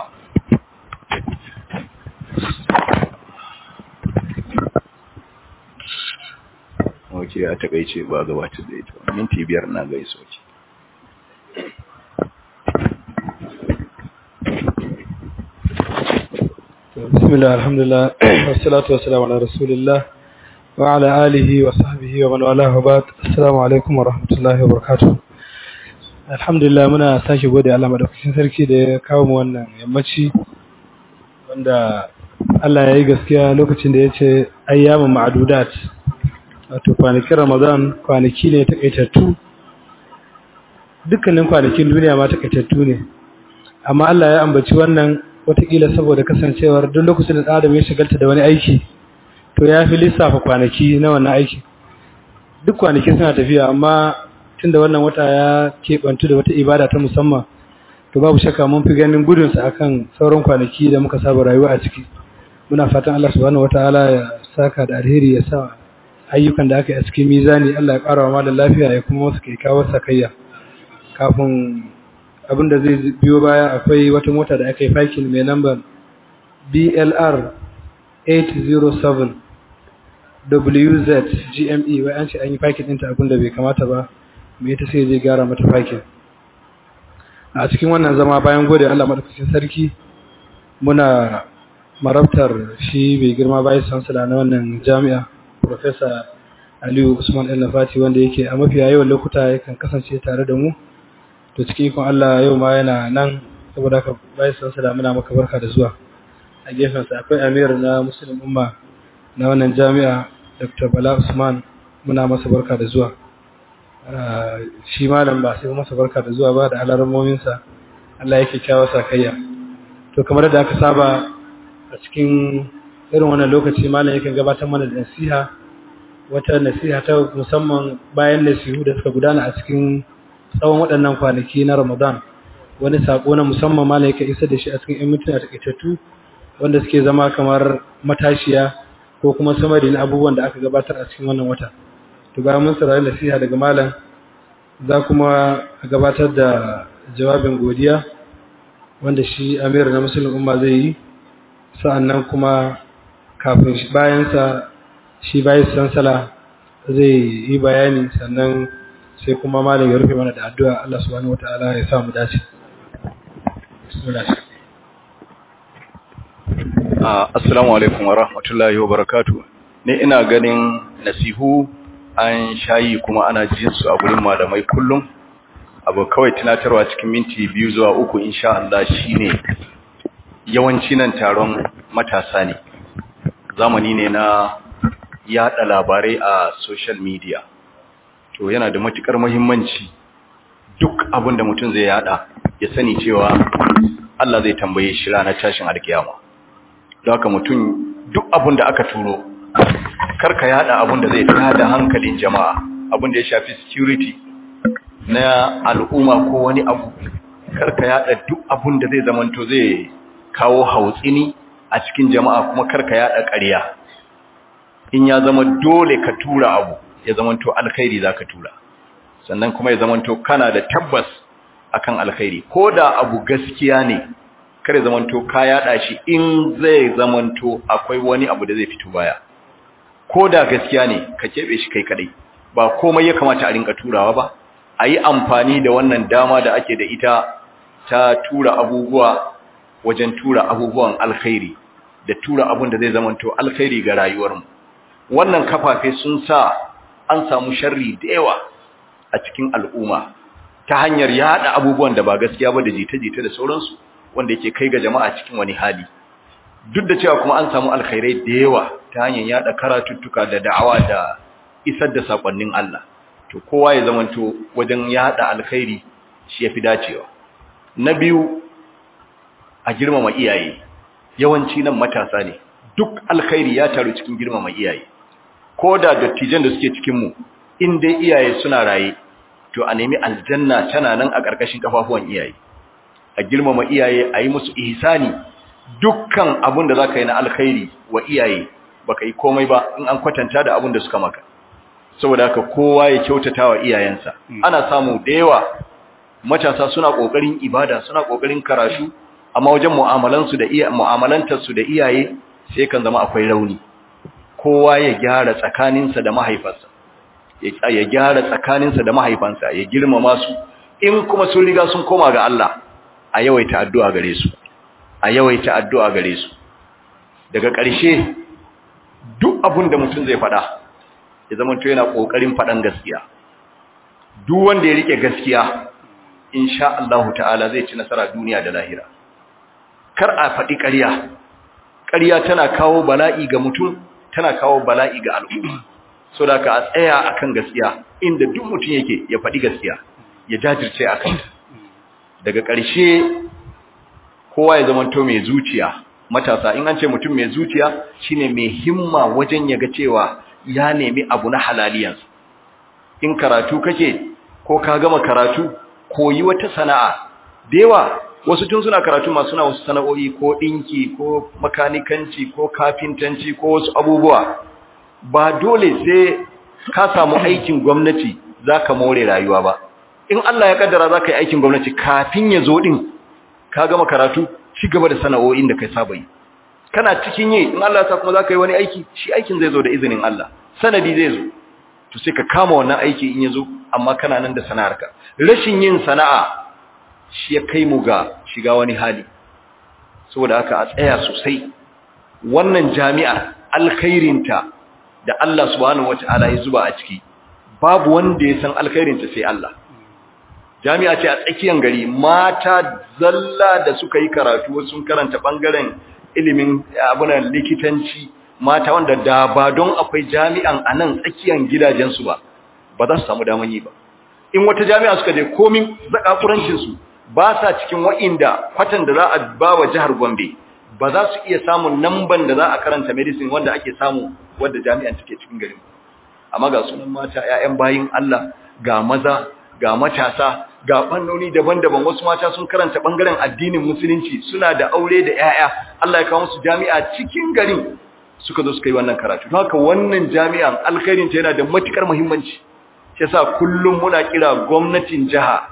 Speaker 1: Wace ya takaice ba gabatar da ita, minti biyar na gaiso ce.
Speaker 3: Bismillah, alhamdulillah, wassalatu wassalamu ala rasulillah wa ala alihi wa sahbihi wa man wala hubat. Assalamu alaikum wa rahmatullahi wa barakatuh. alhamdulillah muna sake gode Allah madaukakin sarki da ya kawo mu wannan yammaci wanda Allah ya yi gaskiya lokacin da ya ce ayyamin ma'adudat wato kwanakin ramadan kwanaki ne takaitattu dukkanin kwanakin duniya ma takaitattu ne amma Allah ya ambaci wannan watakila saboda kasancewar duk lokacin da adam ya shigalta da wani aiki to ya fi lissafa kwanaki na wannan aiki duk kwanaki suna tafiya amma tunda wannan wata ya keɓantu da wata ibada ta musamman to babu shakka mun fi ganin gudunsa akan sauran kwanaki da muka saba rayuwa a ciki muna fatan Allah subhanahu wataala ya saka da alheri ya sa ayyukan da aka yi a cikin mizani Allah ya ƙara wa malam lafiya ya kuma wasu kyakkyawar sakayya kafin abin da zai biyo baya akwai wata mota da aka yi fakin mai lambar BLR 807 WZ GME wai an ce an yi fakin ɗinta abin da bai kamata ba mai ita sai zai gyara mata fakin a cikin wannan zama bayan gode Allah madaukakin sarki muna marabtar shi bai girma bayan sansala na wannan jami'a Professor Aliyu Usman El Nafati wanda yake a mafiya yawan lokuta yakan kasance tare da mu to cikin ikon Allah yau ma yana nan saboda haka bayan sansala muna maka barka da zuwa a gefensa akwai Amir na Muslim Umma na wannan jami'a Dr. Bala Usman muna masa barka da zuwa shi malam ba sai masa barka da zuwa ba da alarmominsa Allah yake kyawa sakayya to kamar da aka saba a cikin irin wannan lokaci malam yake gabatar mana da nasiha wata nasiha ta musamman bayan nasihu da suka gudana a cikin tsawon waɗannan kwanaki na Ramadan wani sako na musamman malam yake isa da shi a cikin 'yan mintuna takaitattu wanda suke zama kamar matashiya ko kuma samari na abubuwan da aka gabatar a cikin wannan wata to bayan mun saurari nasiha daga malam za kuma gabatar da jawabin godiya wanda shi amir na musulun umma zai yi sa'annan kuma kafin bayansa shi bayan sansala zai yi bayani sannan sai kuma malam ya rufe mana da addu'a Allah subhanahu wata'ala ya samu dace
Speaker 1: assalamu alaikum wa rahmatullahi wa barakatuh ni ina ganin nasihu an shayi kuma ana jin su a gurin malamai kullum abu kawai tunatarwa cikin minti biyu zuwa uku insha Allah shine yawanci nan taron matasa ne zamani ne na yada labarai a social media to yana da matukar muhimmanci duk abin da mutum zai yada ya sani cewa Allah zai tambaye shi ranar tashin alkiyama don haka mutum duk abin da aka turo karka yada abin da zai tada hankalin jama'a abin da ya shafi security na al'umma ko wani abu karka yada duk abin da zai zamanto zai kawo hautsini a cikin jama'a kuma karka yada ƙarya in ya zama dole ka tura abu ya zamanto alkhairi zaka tura sannan kuma ya zamanto kana da tabbas akan alkhairi ko da abu gaskiya ne kare zamanto ka yada shi in zai zamanto akwai wani abu da zai fito baya ko da gaskiya ne ka kebe shi kai kadai ba komai ya kamata a rinka turawa ba a yi amfani da wannan dama da ake da ita ta tura abubuwa wajen tura abubuwan alkhairi da tura abun da zai zamanto alkhairi ga rayuwarmu wannan kafafe sun sa an samu sharri da yawa a cikin al'umma ta hanyar yada abubuwan da ba gaskiya ba da jita-jita da sauransu wanda yake kai ga jama'a cikin wani hali duk da cewa kuma an samu alkhairai da yawa ta hanyar yada karatuttuka da da'awa da isar da sakonnin Allah to kowa ya zamanto wajen yada alkhairi shi yafi dacewa na biyu a girmama iyaye yawanci nan matasa ne duk alkhairi ya taru cikin girmama iyaye ko da dattijan da suke cikin mu in dai iyaye suna raye to a nemi aljanna tana nan a ƙarƙashin kafafuwan iyaye a girmama iyaye a yi musu ihsani dukkan abun da zaka yi na alkhairi wa iyaye baka yi komai ba in an kwatanta da abun da suka maka saboda haka kowa ya kyautata wa iyayensa ana samu da yawa matasa suna kokarin ibada suna kokarin karatu amma wajen mu'amalansu da iya mu'amalantarsu da iyaye sai kan zama akwai rauni kowa ya gyara tsakaninsa da mahaifarsa ya gyara tsakaninsa da mahaifansa ya girmama su in kuma sun riga sun koma ga Allah a yawaita addu'a gare su a yawaita addu'a gare su daga ƙarshe duk abin da mutum zai faɗa ya zama to yana ƙoƙarin faɗan gaskiya duk wanda ya rike gaskiya insha Allah ta'ala zai ci nasara duniya da lahira kar a faɗi ƙarya ƙarya tana kawo bala'i ga mutum tana kawo bala'i ga al'umma so da ka a tsaya akan gaskiya inda duk mutum yake ya faɗi gaskiya ya jajirce a kanta daga ƙarshe kowa ya zamanto mai zuciya matasa in an ce mutum mai zuciya shine mai himma wajen ya ga cewa ya nemi abu na halaliyansa in karatu kake ko ka gama karatu koyi wata sana'a da yawa wasu tun suna karatu masu suna wasu sana'o'i ko ɗinki ko makanikanci ko kafintanci ko wasu abubuwa ba dole sai ka samu aikin gwamnati za ka more rayuwa ba in Allah ya kaddara za ka yi aikin gwamnati kafin ya zo ɗin ka gama karatu ci gaba da sana'o'in da kai saba yi kana cikin yi in Allah ya sa kuma za ka yi wani aiki shi aikin zai zo da izinin Allah sanadi zai zo to sai ka kama wannan aiki in ya zo amma kana nan da sana'arka rashin yin sana'a shi ya kai mu ga shiga wani hali saboda haka a tsaya sosai wannan jami'a alkhairinta da Allah subhanahu wata'ala ya zuba a ciki babu wanda ya san alkhairinta sai Allah jami'a ce a tsakiyar gari mata zalla da suka yi karatu sun karanta bangaren ilimin abunan likitanci mata wanda da ba don akwai jami'an a nan tsakiyar gidajensu ba ba za su samu daman yi ba in wata jami'a suka je komin zakakurancinsu ba sa cikin wa'inda kwatan da za a ba wa jihar Gombe ba za su iya samun namban da za a karanta medicine wanda ake samu wadda jami'an take cikin garin amma ga sunan mata 'ya'yan bayin Allah ga maza ga matasa ga fannoni daban-daban wasu mata sun karanta bangaren addinin musulunci suna da aure da 'ya'ya Allah ya kawo musu jami'a cikin garin suka zo suka yi wannan karatu don haka wannan jami'an alkhairin ta yana da matukar muhimmanci shi yasa kullum muna kira gwamnatin jiha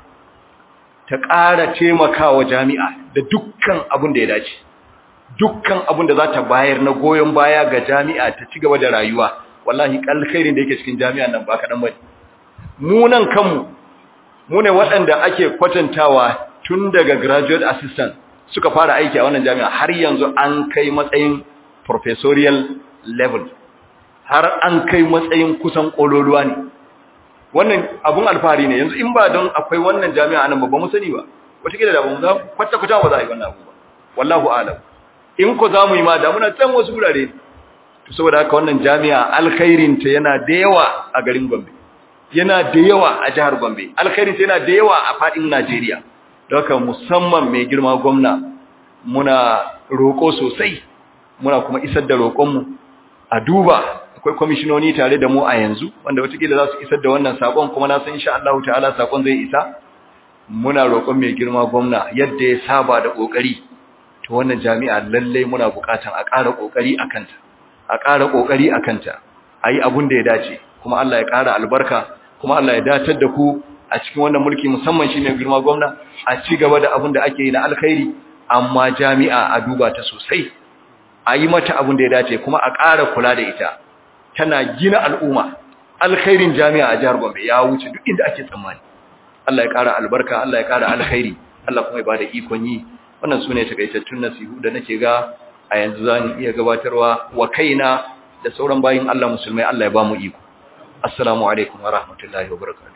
Speaker 1: ta ƙara taimakawa jami'a da dukkan abin da ya dace dukkan abin da za ta bayar na goyon baya ga jami'a ta ci gaba da rayuwa wallahi alkhairin da yake cikin jami'an nan ba kaɗan bane mu nan kanmu mu ne waɗanda ake kwatantawa tun daga graduate assistant suka fara aiki a wannan jami'a har yanzu an kai matsayin professorial level har an kai matsayin kusan ƙololuwa ne wannan abun alfahari ne yanzu in ba don akwai wannan jami'a nan ba mu sani ba wataƙila da ba mu za kwata-kwata ba za a yi wannan abu ba wallahu alam in ko za mu yi ma da muna can wasu gurare to saboda haka wannan jami'a alkhairinta yana da yawa a garin gombe yana da yawa a jihar Gombe alkhairin yana da yawa a fadin Najeriya don haka musamman mai girma gwamna muna roko sosai muna kuma isar da roƙonmu a duba akwai kwamishinoni tare da mu a yanzu wanda watakila za su isar da wannan sakon kuma na san insha Allah ta'ala sakon zai isa muna roƙon mai girma gwamna yadda ya saba da ƙoƙari to wannan jami'a lallai muna buƙatan a ƙara ƙoƙari a kanta a ƙara ƙoƙari a kanta a yi abun da ya dace kuma Allah ya ƙara albarka kuma Allah ya datar da ku a cikin wannan mulki musamman shi mai girma gwamna a ci gaba da abin da ake yi na alkhairi amma jami'a a duba ta sosai a yi mata abin da ya dace kuma a ƙara kula da ita tana gina al'umma alkhairin jami'a a jihar Gombe ya wuce duk inda ake tsammani Allah ya ƙara albarka Allah ya ƙara alkhairi Allah kuma ya bada ikon yi wannan sune takaitattun nasihu da nake ga a yanzu zan iya gabatarwa wa kaina da sauran bayin Allah musulmai Allah ya ba mu iko assalamu alaikum wa rahmatullahi wa barakatuh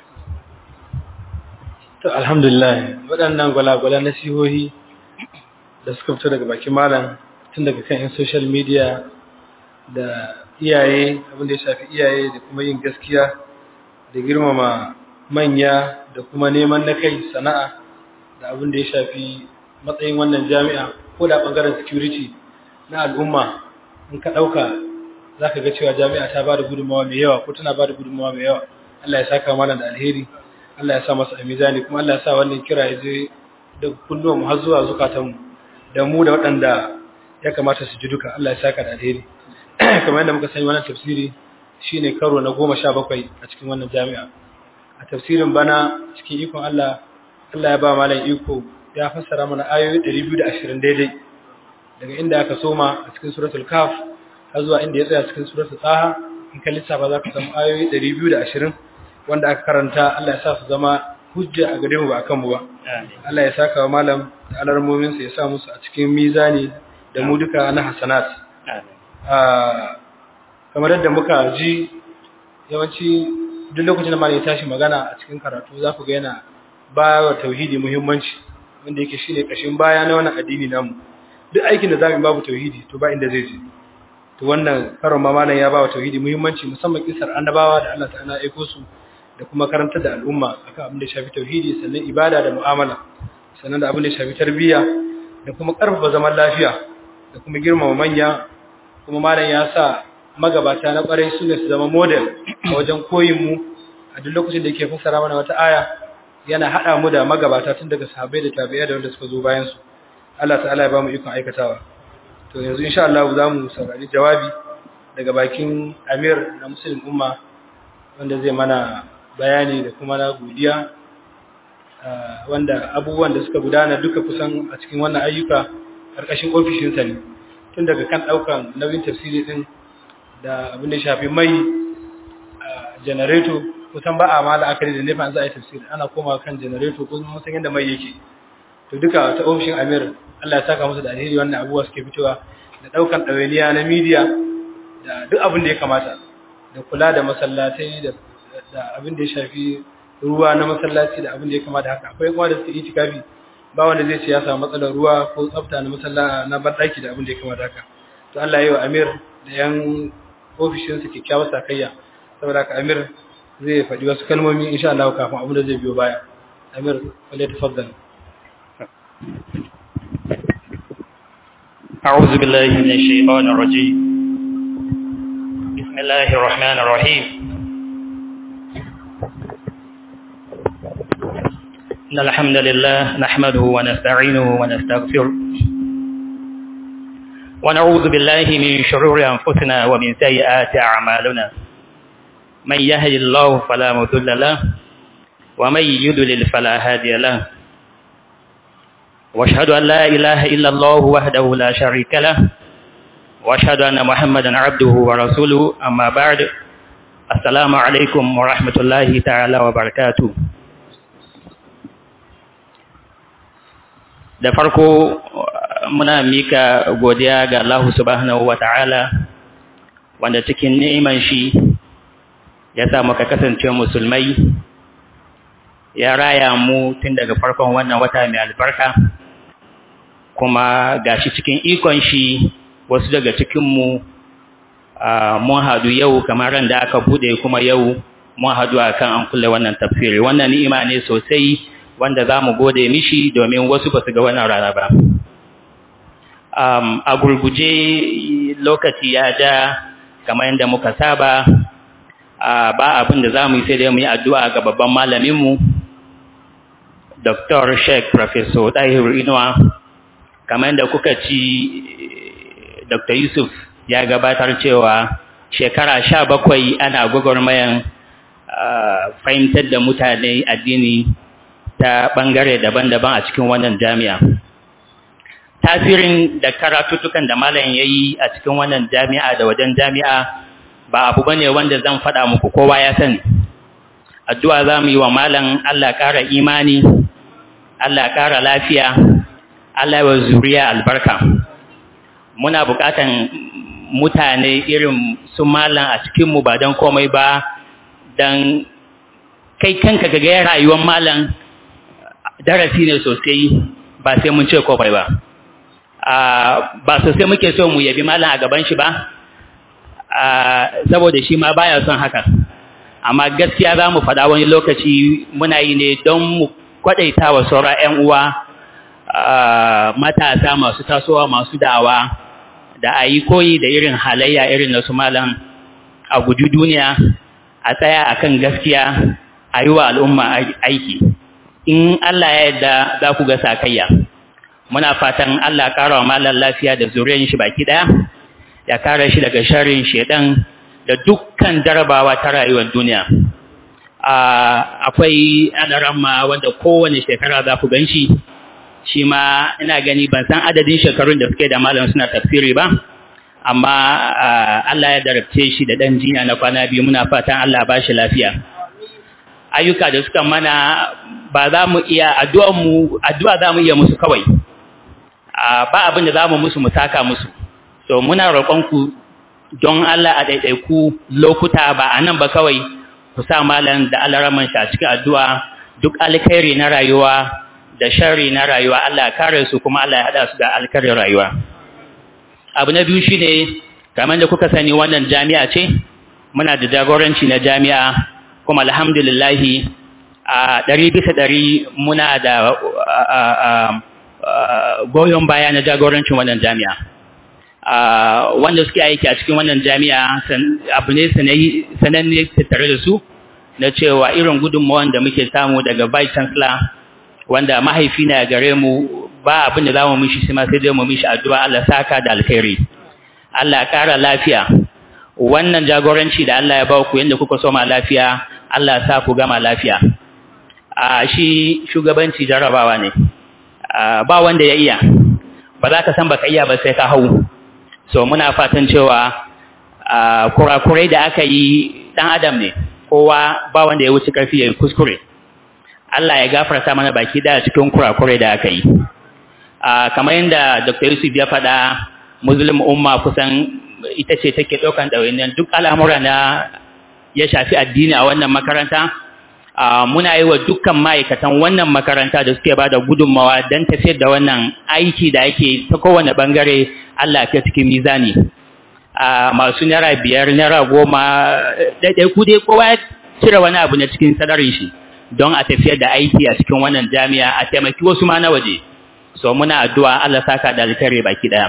Speaker 3: to alhamdulillah waɗannan gwalagwalan nasihohi da suka fito daga bakin malam tun daga kan yan social media da iyaye abin da ya shafi iyaye da kuma yin gaskiya da girmama manya da kuma neman na kai sana'a da abin da ya shafi matsayin wannan jami'a ko da ɓangaren security na al'umma in ka ɗauka za ka ga cewa jami'a ta ba da gudunmawa mai yawa ko tana ba da gudunmawa mai yawa Allah ya saka mana da alheri Allah ya sa masa a mizani kuma Allah ya sa wannan kira ya je da kunnuwan mu har zuwa zukatanmu da mu da waɗanda ya kamata su ji duka Allah ya saka da alheri kamar yadda muka sani wannan tafsiri shine karo na goma sha bakwai a cikin wannan jami'a a tafsirin bana cikin ikon Allah Allah ya ba malam iko ya fassara mana ayoyi 220 daidai daga inda aka soma a cikin suratul kaf har zuwa inda ya tsaya cikin suratul taha in ka lissafa za ka samu ayoyi 220 wanda aka karanta Allah ya sa su zama hujja a gare mu ba akan mu ba Allah ya saka wa malam da alarmomin sa ya sa musu a cikin mizani da mu duka na hasanat kamar yadda muka ji yawanci duk lokacin da malam ya tashi magana a cikin karatu za ku ga yana ba wa tauhidi muhimmanci wanda yake shine kashin baya na wannan addini namu duk aikin da zamu babu tauhidi to ba inda zai je to wannan karon ma malam ya ba wa tauhidi muhimmanci musamman kisar annabawa da Allah ta'ala ya aiko su da kuma karantar da al'umma akan abin da ya shafi tauhidi sannan ibada da mu'amala sannan da abin da ya shafi tarbiyya da kuma karfafa zaman lafiya da kuma girmama manya kuma malam ya sa magabata na kwarai su ne su zama model a wajen koyin mu a duk lokacin da yake fassara mana wata aya yana hada mu da magabata tun daga sahabbai da tabi'ai da wanda suka zo bayan su Allah ta'ala ya ba mu ikon aikatawa to yanzu insha Allah za mu saurari jawabi daga bakin Amir na Muslim Umma wanda zai mana bayani da kuma na godiya wanda abubuwan da suka gudana duka kusan a cikin wannan ayyuka karkashin ofishinsa ne tun daga kan daukan nauyin tafsiri din da abin da shafi mai generator kusan ba a ma la'akari da nefa za a yi tafsiri ana koma kan generator ko mun san yadda mai yake to duka ta ofishin Amir Allah ya saka musu da alheri wannan abubuwa suke fitowa da daukan ɗawainiya na media da duk abin da ya kamata da kula da masallatai da abin da ya shafi ruwa na masallaci da abin da ya kamata haka akwai kuma da suke itikafi ba wanda zai ce ya samu matsalar ruwa ko tsafta na masallaci na bandaki da abin da ya kamata haka to Allah ya yi wa Amir da yan ofishin su kyakkyawar sakayya saboda haka Amir zai faɗi wasu kalmomi insha Allah kafin abin da zai biyo baya Amir wale tafaddal
Speaker 4: أعوذ بالله من الشيطان الرجيم بسم الله الرحمن الرحيم إن الحمد لله نحمده ونستعينه ونستغفره ونعوذ بالله من شرور أنفسنا ومن سيئات أعمالنا من يهد الله فلا مضل له ومن يضلل فلا هادي له واشهد أن لا إله إلا الله وحده لا شريك له واشهد أن محمدا عبده ورسوله أما بعد السلام عليكم ورحمة الله تعالى وبركاته da farko muna mika godiya ga Allah subhanahu wa ta'ala wanda cikin ni'iman shi ya sa muka kasance musulmai ya raya mu tun daga farkon wannan wata mai albarka kuma gashi cikin ikon shi wasu daga cikinmu mun hadu yau kamar ran da aka bude kuma yau mun hadu akan an kulle wannan tafsiri wannan ni'ima ne sosai wanda za mu gode mishi domin wasu ba su ga wannan rana ba a gurguje lokaci ya ja kamar yadda muka saba ba abin da za mu yi sai dai mu yi addu'a ga babban malaminmu Dr. Sheikh Professor Dahiru Inuwa kamar da kuka ci Dr. Yusuf ya gabatar cewa shekara sha bakwai ana gwagwarmayan fahimtar da mutane addini ta ɓangare daban-daban a cikin wannan jami'a. Tasirin da karatuttukan da malam ya yi a cikin wannan jami'a da wajen jami'a ba abu ba ne wanda zan faɗa muku kowa ya sani. Addu'a za mu yi wa malam Allah ƙara imani, Allah ƙara lafiya, Allah wa zuriya albarka. Muna buƙatan mutane irin su malam a cikinmu ba don komai ba, don kai kanka ga rayuwar malam darasi ne sosai ba sai mun ce komai ba. Ba sosai muke so mu yabi malam a gaban shi ba, saboda shi ma baya son haka. Amma gaskiya za mu faɗa wani lokaci muna yi ne don mu kwaɗaita wa sauran 'yan uwa matasa masu tasowa masu da'awa da a yi koyi da irin halayya irin na su malam a guji duniya a tsaya akan gaskiya a yi wa al'umma aiki in Allah ya yadda za ku ga sakayya muna fatan Allah ƙara wa malam lafiya da zuriyar shi baki ɗaya ya kare shi daga sharrin shedan da dukkan jarabawa ta rayuwar duniya akwai adaramma wanda kowane shekara za ku gan shi shi ma ina gani ban san adadin shekarun da suke da malam suna tafsiri ba amma Allah ya darabce shi da ɗan jinya na kwana biyu muna fatan Allah ba shi lafiya ayyuka da suka mana ba za mu iya addu'a za mu iya musu kawai ba abin da za mu musu mu saka musu so muna roƙonku don Allah a ɗaiɗaiku lokuta ba a nan ba kawai ku sa malam da alaraman shi a cikin addu'a duk alkhairi na rayuwa da shari na rayuwa Allah kare su kuma Allah ya hada su da alkarin rayuwa abu na biyu shine kamar da kuka sani wannan jami'a ce muna da jagoranci na jami'a kuma alhamdulillahi a ɗari bisa ɗari muna da goyon baya na jagorancin wannan jami'a wanda suke aiki a cikin wannan jami'a abu ne sananne tattare da su na cewa irin gudunmawan da muke samu daga vice chancellor wanda mahaifi na gare mu ba abin da za mu mishi shi ma sai dai mu mishi addu'a Allah saka da alkhairi Allah ƙara lafiya wannan jagoranci da Allah ya ba ku yanda kuka soma lafiya Allah sa ku gama lafiya a shi shugabanci jarabawa ne ba wanda ya iya ba za ka san baka iya ba sai ka hau so muna fatan cewa kurakurai da aka yi dan adam ne kowa ba wanda ya wuce karfi ya kuskure Allah ya gafarta mana baki daya cikin kurakurai da aka yi kamar yadda Dr. Yusuf ya faɗa Muslim umma kusan ita ce take ɗaukan ɗawainiyar duk al'amura na ya shafi addini a wannan makaranta muna yi wa dukkan ma'aikatan wannan makaranta da suke ba da gudunmawa don tafiyar da wannan aiki da ake ta kowane ɓangare Allah ke cikin mizani masu naira biyar naira goma ɗaiɗaiku dai kowa ya cire wani abu na cikin sadarin shi don a tafiyar da aiki a cikin wannan jami'a a taimaki wasu ma na waje so muna addu'a Allah saka da alkhairi baki ɗaya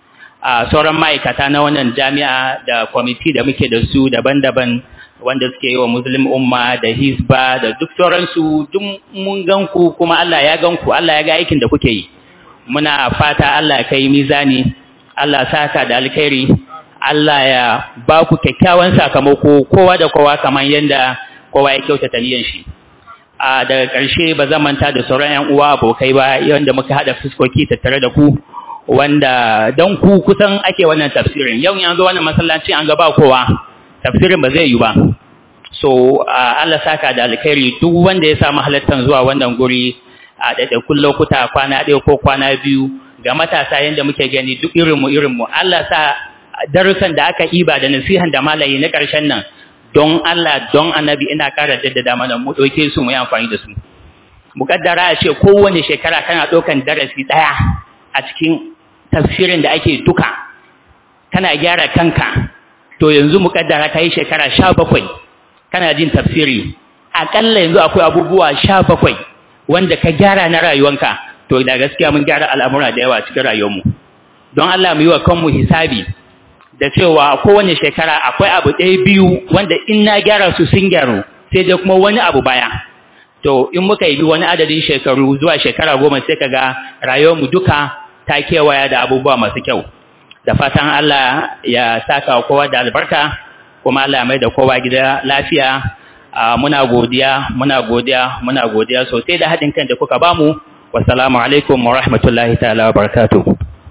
Speaker 4: a sauran ma'aikata na wannan jami'a da kwamiti da muke da su daban-daban wanda suke yi wa muslim umma da hisba da duk sauransu duk mun ganku kuma Allah ya ganku Allah ya ga aikin da kuke yi muna fata Allah ya kai mizani Allah saka da alkhairi Allah ya ba ku kyakkyawan sakamako kowa da kowa kamar yadda kowa ya kyautata niyan shi a daga ƙarshe ba zan manta da sauran ƴan uwa abokai ba yanda muka hada fuskoki tattare da ku wanda don ku kusan ake wannan tafsirin yau yanzu wannan masallaci an gaba kowa tafsirin ba zai yi ba so Allah saka da alkhairi duk wanda ya samu halattar zuwa wannan guri a ɗaiɗaikun lokuta kwana ɗaya ko kwana biyu ga matasa yadda muke gani duk irinmu irinmu Allah sa darussan da aka iba da nasihan da malayi na ƙarshen nan don Allah don annabi ina ƙara jaddada mana mu ɗauke su mu yi amfani da su muƙaddara a ce kowane shekara kana ɗaukan darasi ɗaya a cikin tafsirin da ake duka kana gyara kanka to yanzu muƙaddara ka yi shekara sha bakwai kana jin tafsiri aƙalla yanzu akwai abubuwa sha bakwai wanda ka gyara na rayuwanka to da gaskiya mun gyara al'amura da yawa cikin rayuwarmu don Allah mu yi wa kanmu hisabi da cewa kowane shekara akwai abu ɗaya biyu wanda in na gyara su sun gyaru sai dai kuma wani abu baya to in muka yi wani adadin shekaru zuwa shekara goma sai ka ga rayuwarmu duka ta kewaya da abubuwa masu kyau da fatan Allah ya saka kowa da albarka kuma Allah ya mai da kowa gida lafiya muna godiya muna godiya muna godiya sosai da haɗin kan da kuka bamu wassalamu alaikum wa rahmatullahi ta'ala wa barakatuh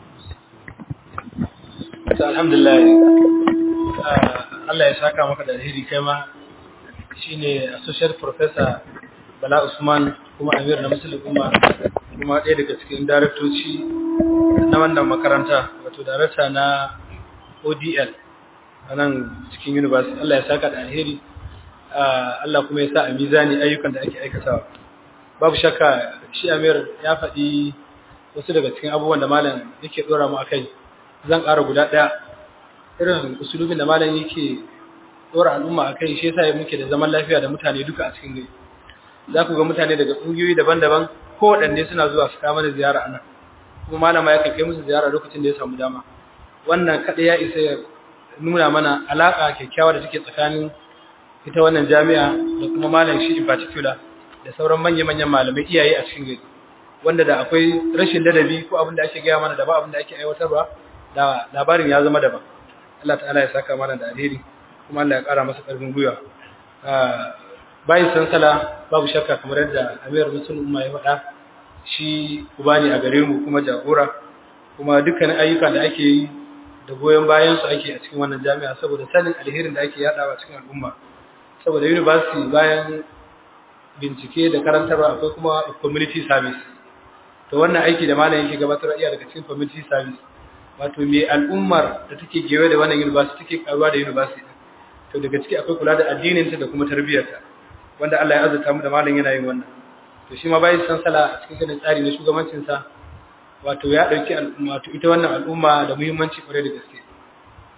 Speaker 3: alhamdulillah Allah ya saka maka da alheri kai ma shine associate professor Bala Usman kuma Amir na Musulun kuma kuma ɗaya daga cikin daraktoci na wannan makaranta wato darakta na ODL a nan cikin university Allah ya saka da alheri Allah kuma ya sa a mizani ayyukan da ake aikatawa babu shakka shi Amir ya faɗi wasu daga cikin abubuwan da malam yake ɗora mu akai zan ƙara guda ɗaya irin usulubin da malam yake ɗora al'umma akai shi yasa muke da zaman lafiya da mutane duka a cikin gari za ku ga mutane daga ƙungiyoyi daban-daban ko waɗanne suna zuwa su kama da ziyara anan kuma malama ya kai musu ziyara lokacin da ya samu dama wannan kaɗai ya isa ya nuna mana alaƙa kyakkyawa da take tsakanin ita wannan jami'a da kuma malam shi in particular da sauran manya-manyan malamai iyaye a cikin gari wanda da akwai rashin ladabi ko abin da ake gaya mana da ba abin da ake aiwatarwa da labarin ya zama daban Allah ta'ala ya saka mana da alheri kuma Allah ya ƙara masa ƙarfin gwiwa bayan sansala babu shakka kamar yadda Amir Musul Umma ya faɗa shi uba ne a gare mu kuma jagora kuma dukkanin ayyuka da ake yi da goyon bayan su ake a cikin wannan jami'a saboda sanin alherin da ake yadawa cikin al'umma saboda university bayan bincike da karantarwa akwai kuma community service to wannan aiki da malam yake gabatar iya daga cikin community service wato me al'ummar da take gewe da wannan university take karuwa da university to daga ciki akwai kula da addinin ta da kuma tarbiyyarta wanda Allah ya azurta mu da malam yana yin wannan to shi ma bai san sala a cikin kanin tsari na shugabancin sa wato ya dauki al'umma to ita wannan al'umma da muhimmanci kware da gaske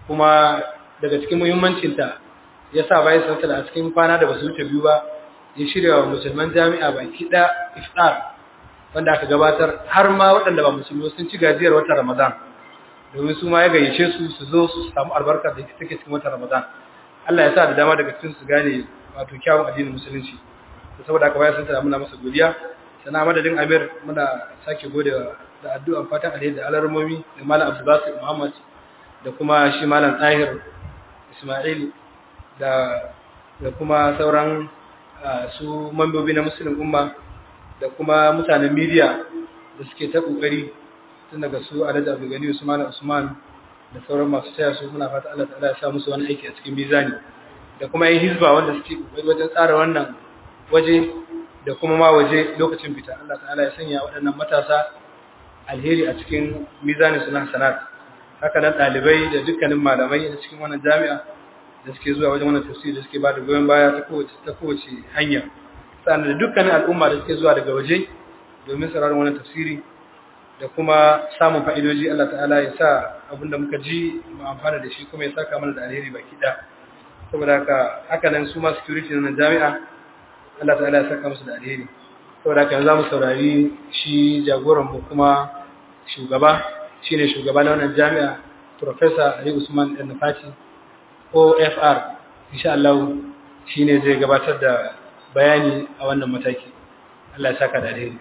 Speaker 3: kuma daga cikin muhimmancinta ya sa bayan sansala a cikin kwana da basu wuce biyu ba ya shirya wa musulman jami'a baki ɗaya iftar wanda aka gabatar har ma waɗanda ba musulmi sun ci gajiyar watan ramadan domin su ma ya gayyace su su zo su samu albarka da take cikin watan ramadan Allah ya sa da dama daga cikin su gane wato kyawun addinin musulunci saboda aka bayan sansala muna masa godiya sana madadin amir muna sake gode da addu'an fatan alheri da alarmomi da malam abdulbasir muhammad da kuma shi malam tahir ismail da da kuma sauran su mambobi na musulun umma da kuma mutanen media da suke ta kokari tun daga su alhaji abdulgani usman usman da sauran masu taya su muna fata Allah ta'ala ya sa musu wani aiki a cikin mizani da kuma yin hizba wanda suke kokari wajen tsara wannan waje da kuma ma waje lokacin fita Allah ta'ala ya sanya waɗannan matasa alheri a cikin mizanin su na sanat haka nan ɗalibai da dukkanin malamai a cikin wannan jami'a da suke zuwa wajen wannan tafsiri da suke ba da goyon baya ta kowace ta kowace hanya sannan da dukkanin al'umma da suke zuwa daga waje domin sauraron wannan tafsiri da kuma samun fa'idoji Allah ta'ala ya sa abinda muka ji mu amfana da shi kuma ya saka mana da alheri baki ɗaya saboda haka haka nan su ma security na jami'a Allah ta'ala ya saka musu da alheri saboda haka yanzu zamu saurari shi jagoran mu kuma shugaba shine shugaba na wannan jami'a professor Ali Usman Dan Fati OFR insha Allah shine zai gabatar da bayani a wannan mataki Allah ya saka da alheri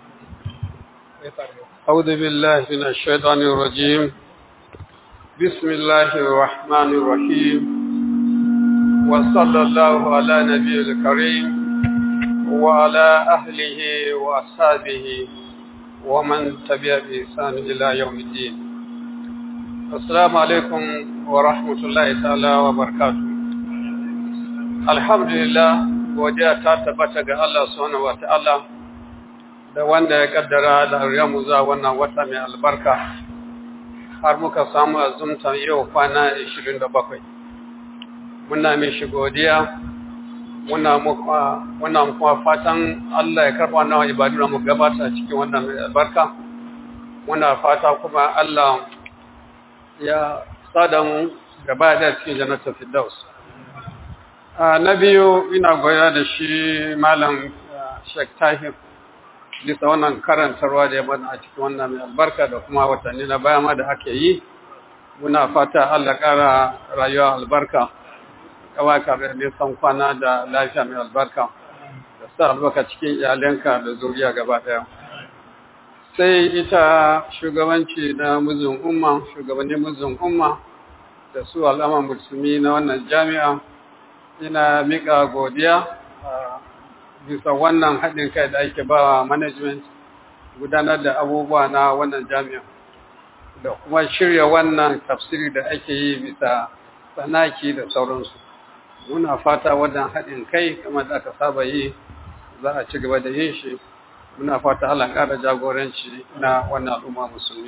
Speaker 5: أعوذ بالله من الشيطان الرجيم بسم الله الرحمن الرحيم وصلى الله على نبي الكريم وعلى أهله وأصحابه ومن تبع بإحسان إلى يوم الدين السلام عليكم ورحمة الله تعالى وبركاته الحمد لله وجاء تاتبتك الله سبحانه وتعالى da wanda ya kaddara da mu za wannan wata mai albarka har muka samu azumta yau kwana 27 muna mai shi godiya muna kuma fatan Allah ya karɓa nawa ibadu da mu gabata cikin wannan mai albarka muna fata kuma Allah ya sada mu gaba da cikin jannatul firdaus na biyu ina goya da shi malam Sheikh Tahir bisa wannan karantarwa da ya bada a cikin wannan mai albarka da kuma watanni na baya ma da ake yi muna fata Allah ƙara rayuwa albarka kawai ka da nisan kwana da lafiya mai albarka da sa albarka cikin iyalanka da zuriya gaba ɗaya sai ita shugabanci na muzun umma shugabannin muzun umma da su al'amma musulmi na wannan jami'a ina miƙa godiya bisa wannan haɗin kai da ake ba management gudanar da abubuwa na wannan jami'a da kuma shirya wannan tafsiri da ake yi bisa tsanaki da sauransu muna fata wannan haɗin kai kamar da aka saba yi za a ci gaba da yin shi muna fata Allah ƙara jagoranci na wannan al'umma musulmi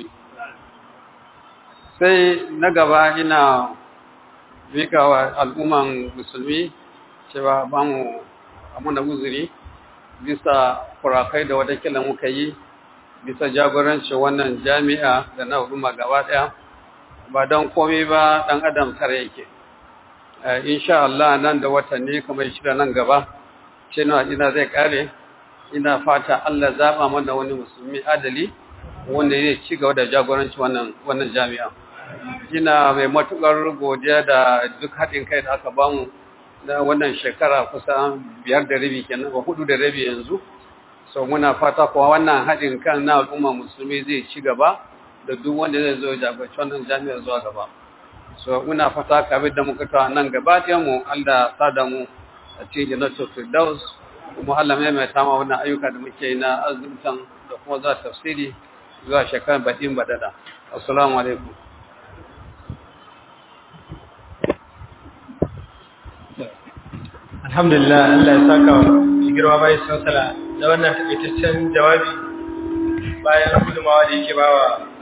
Speaker 5: sai na gaba ina mika wa al'umman musulmi cewa ba mu amuna uzuri bisa kurakai da watakila muka yi bisa jagoranci wannan jami'a da na al'umma gaba ɗaya ba don komai ba ɗan adam tare yake insha Allah nan da watanni kamar shida nan gaba ce na ina zai kare ina fata Allah zaba mana wani musulmi adali wanda zai ci gaba da jagoranci wannan wannan jami'a ina mai matukar godiya da duk haɗin kai da aka bamu na wannan shekara kusan biyar da rabi kenan ba hudu da rabi yanzu so muna fata kuwa wannan haɗin kan na al'umma musulmi zai ci gaba da duk wanda zai zo jagoranci wannan jami'ar zuwa gaba so muna fata kabin da muka tawa nan gaba ɗayan mu Allah sada mu a cikin jannatul firdaus kuma Allah mai mai tama wannan ayyuka da muke na azumtan da kuma za tafsiri zuwa shekarar baɗin baɗaɗa assalamu alaikum
Speaker 3: alhamdulillah Allah ya saka wa girma bayan sansala da wannan takaitaccen jawabi bayan gudunmawa da yake bawa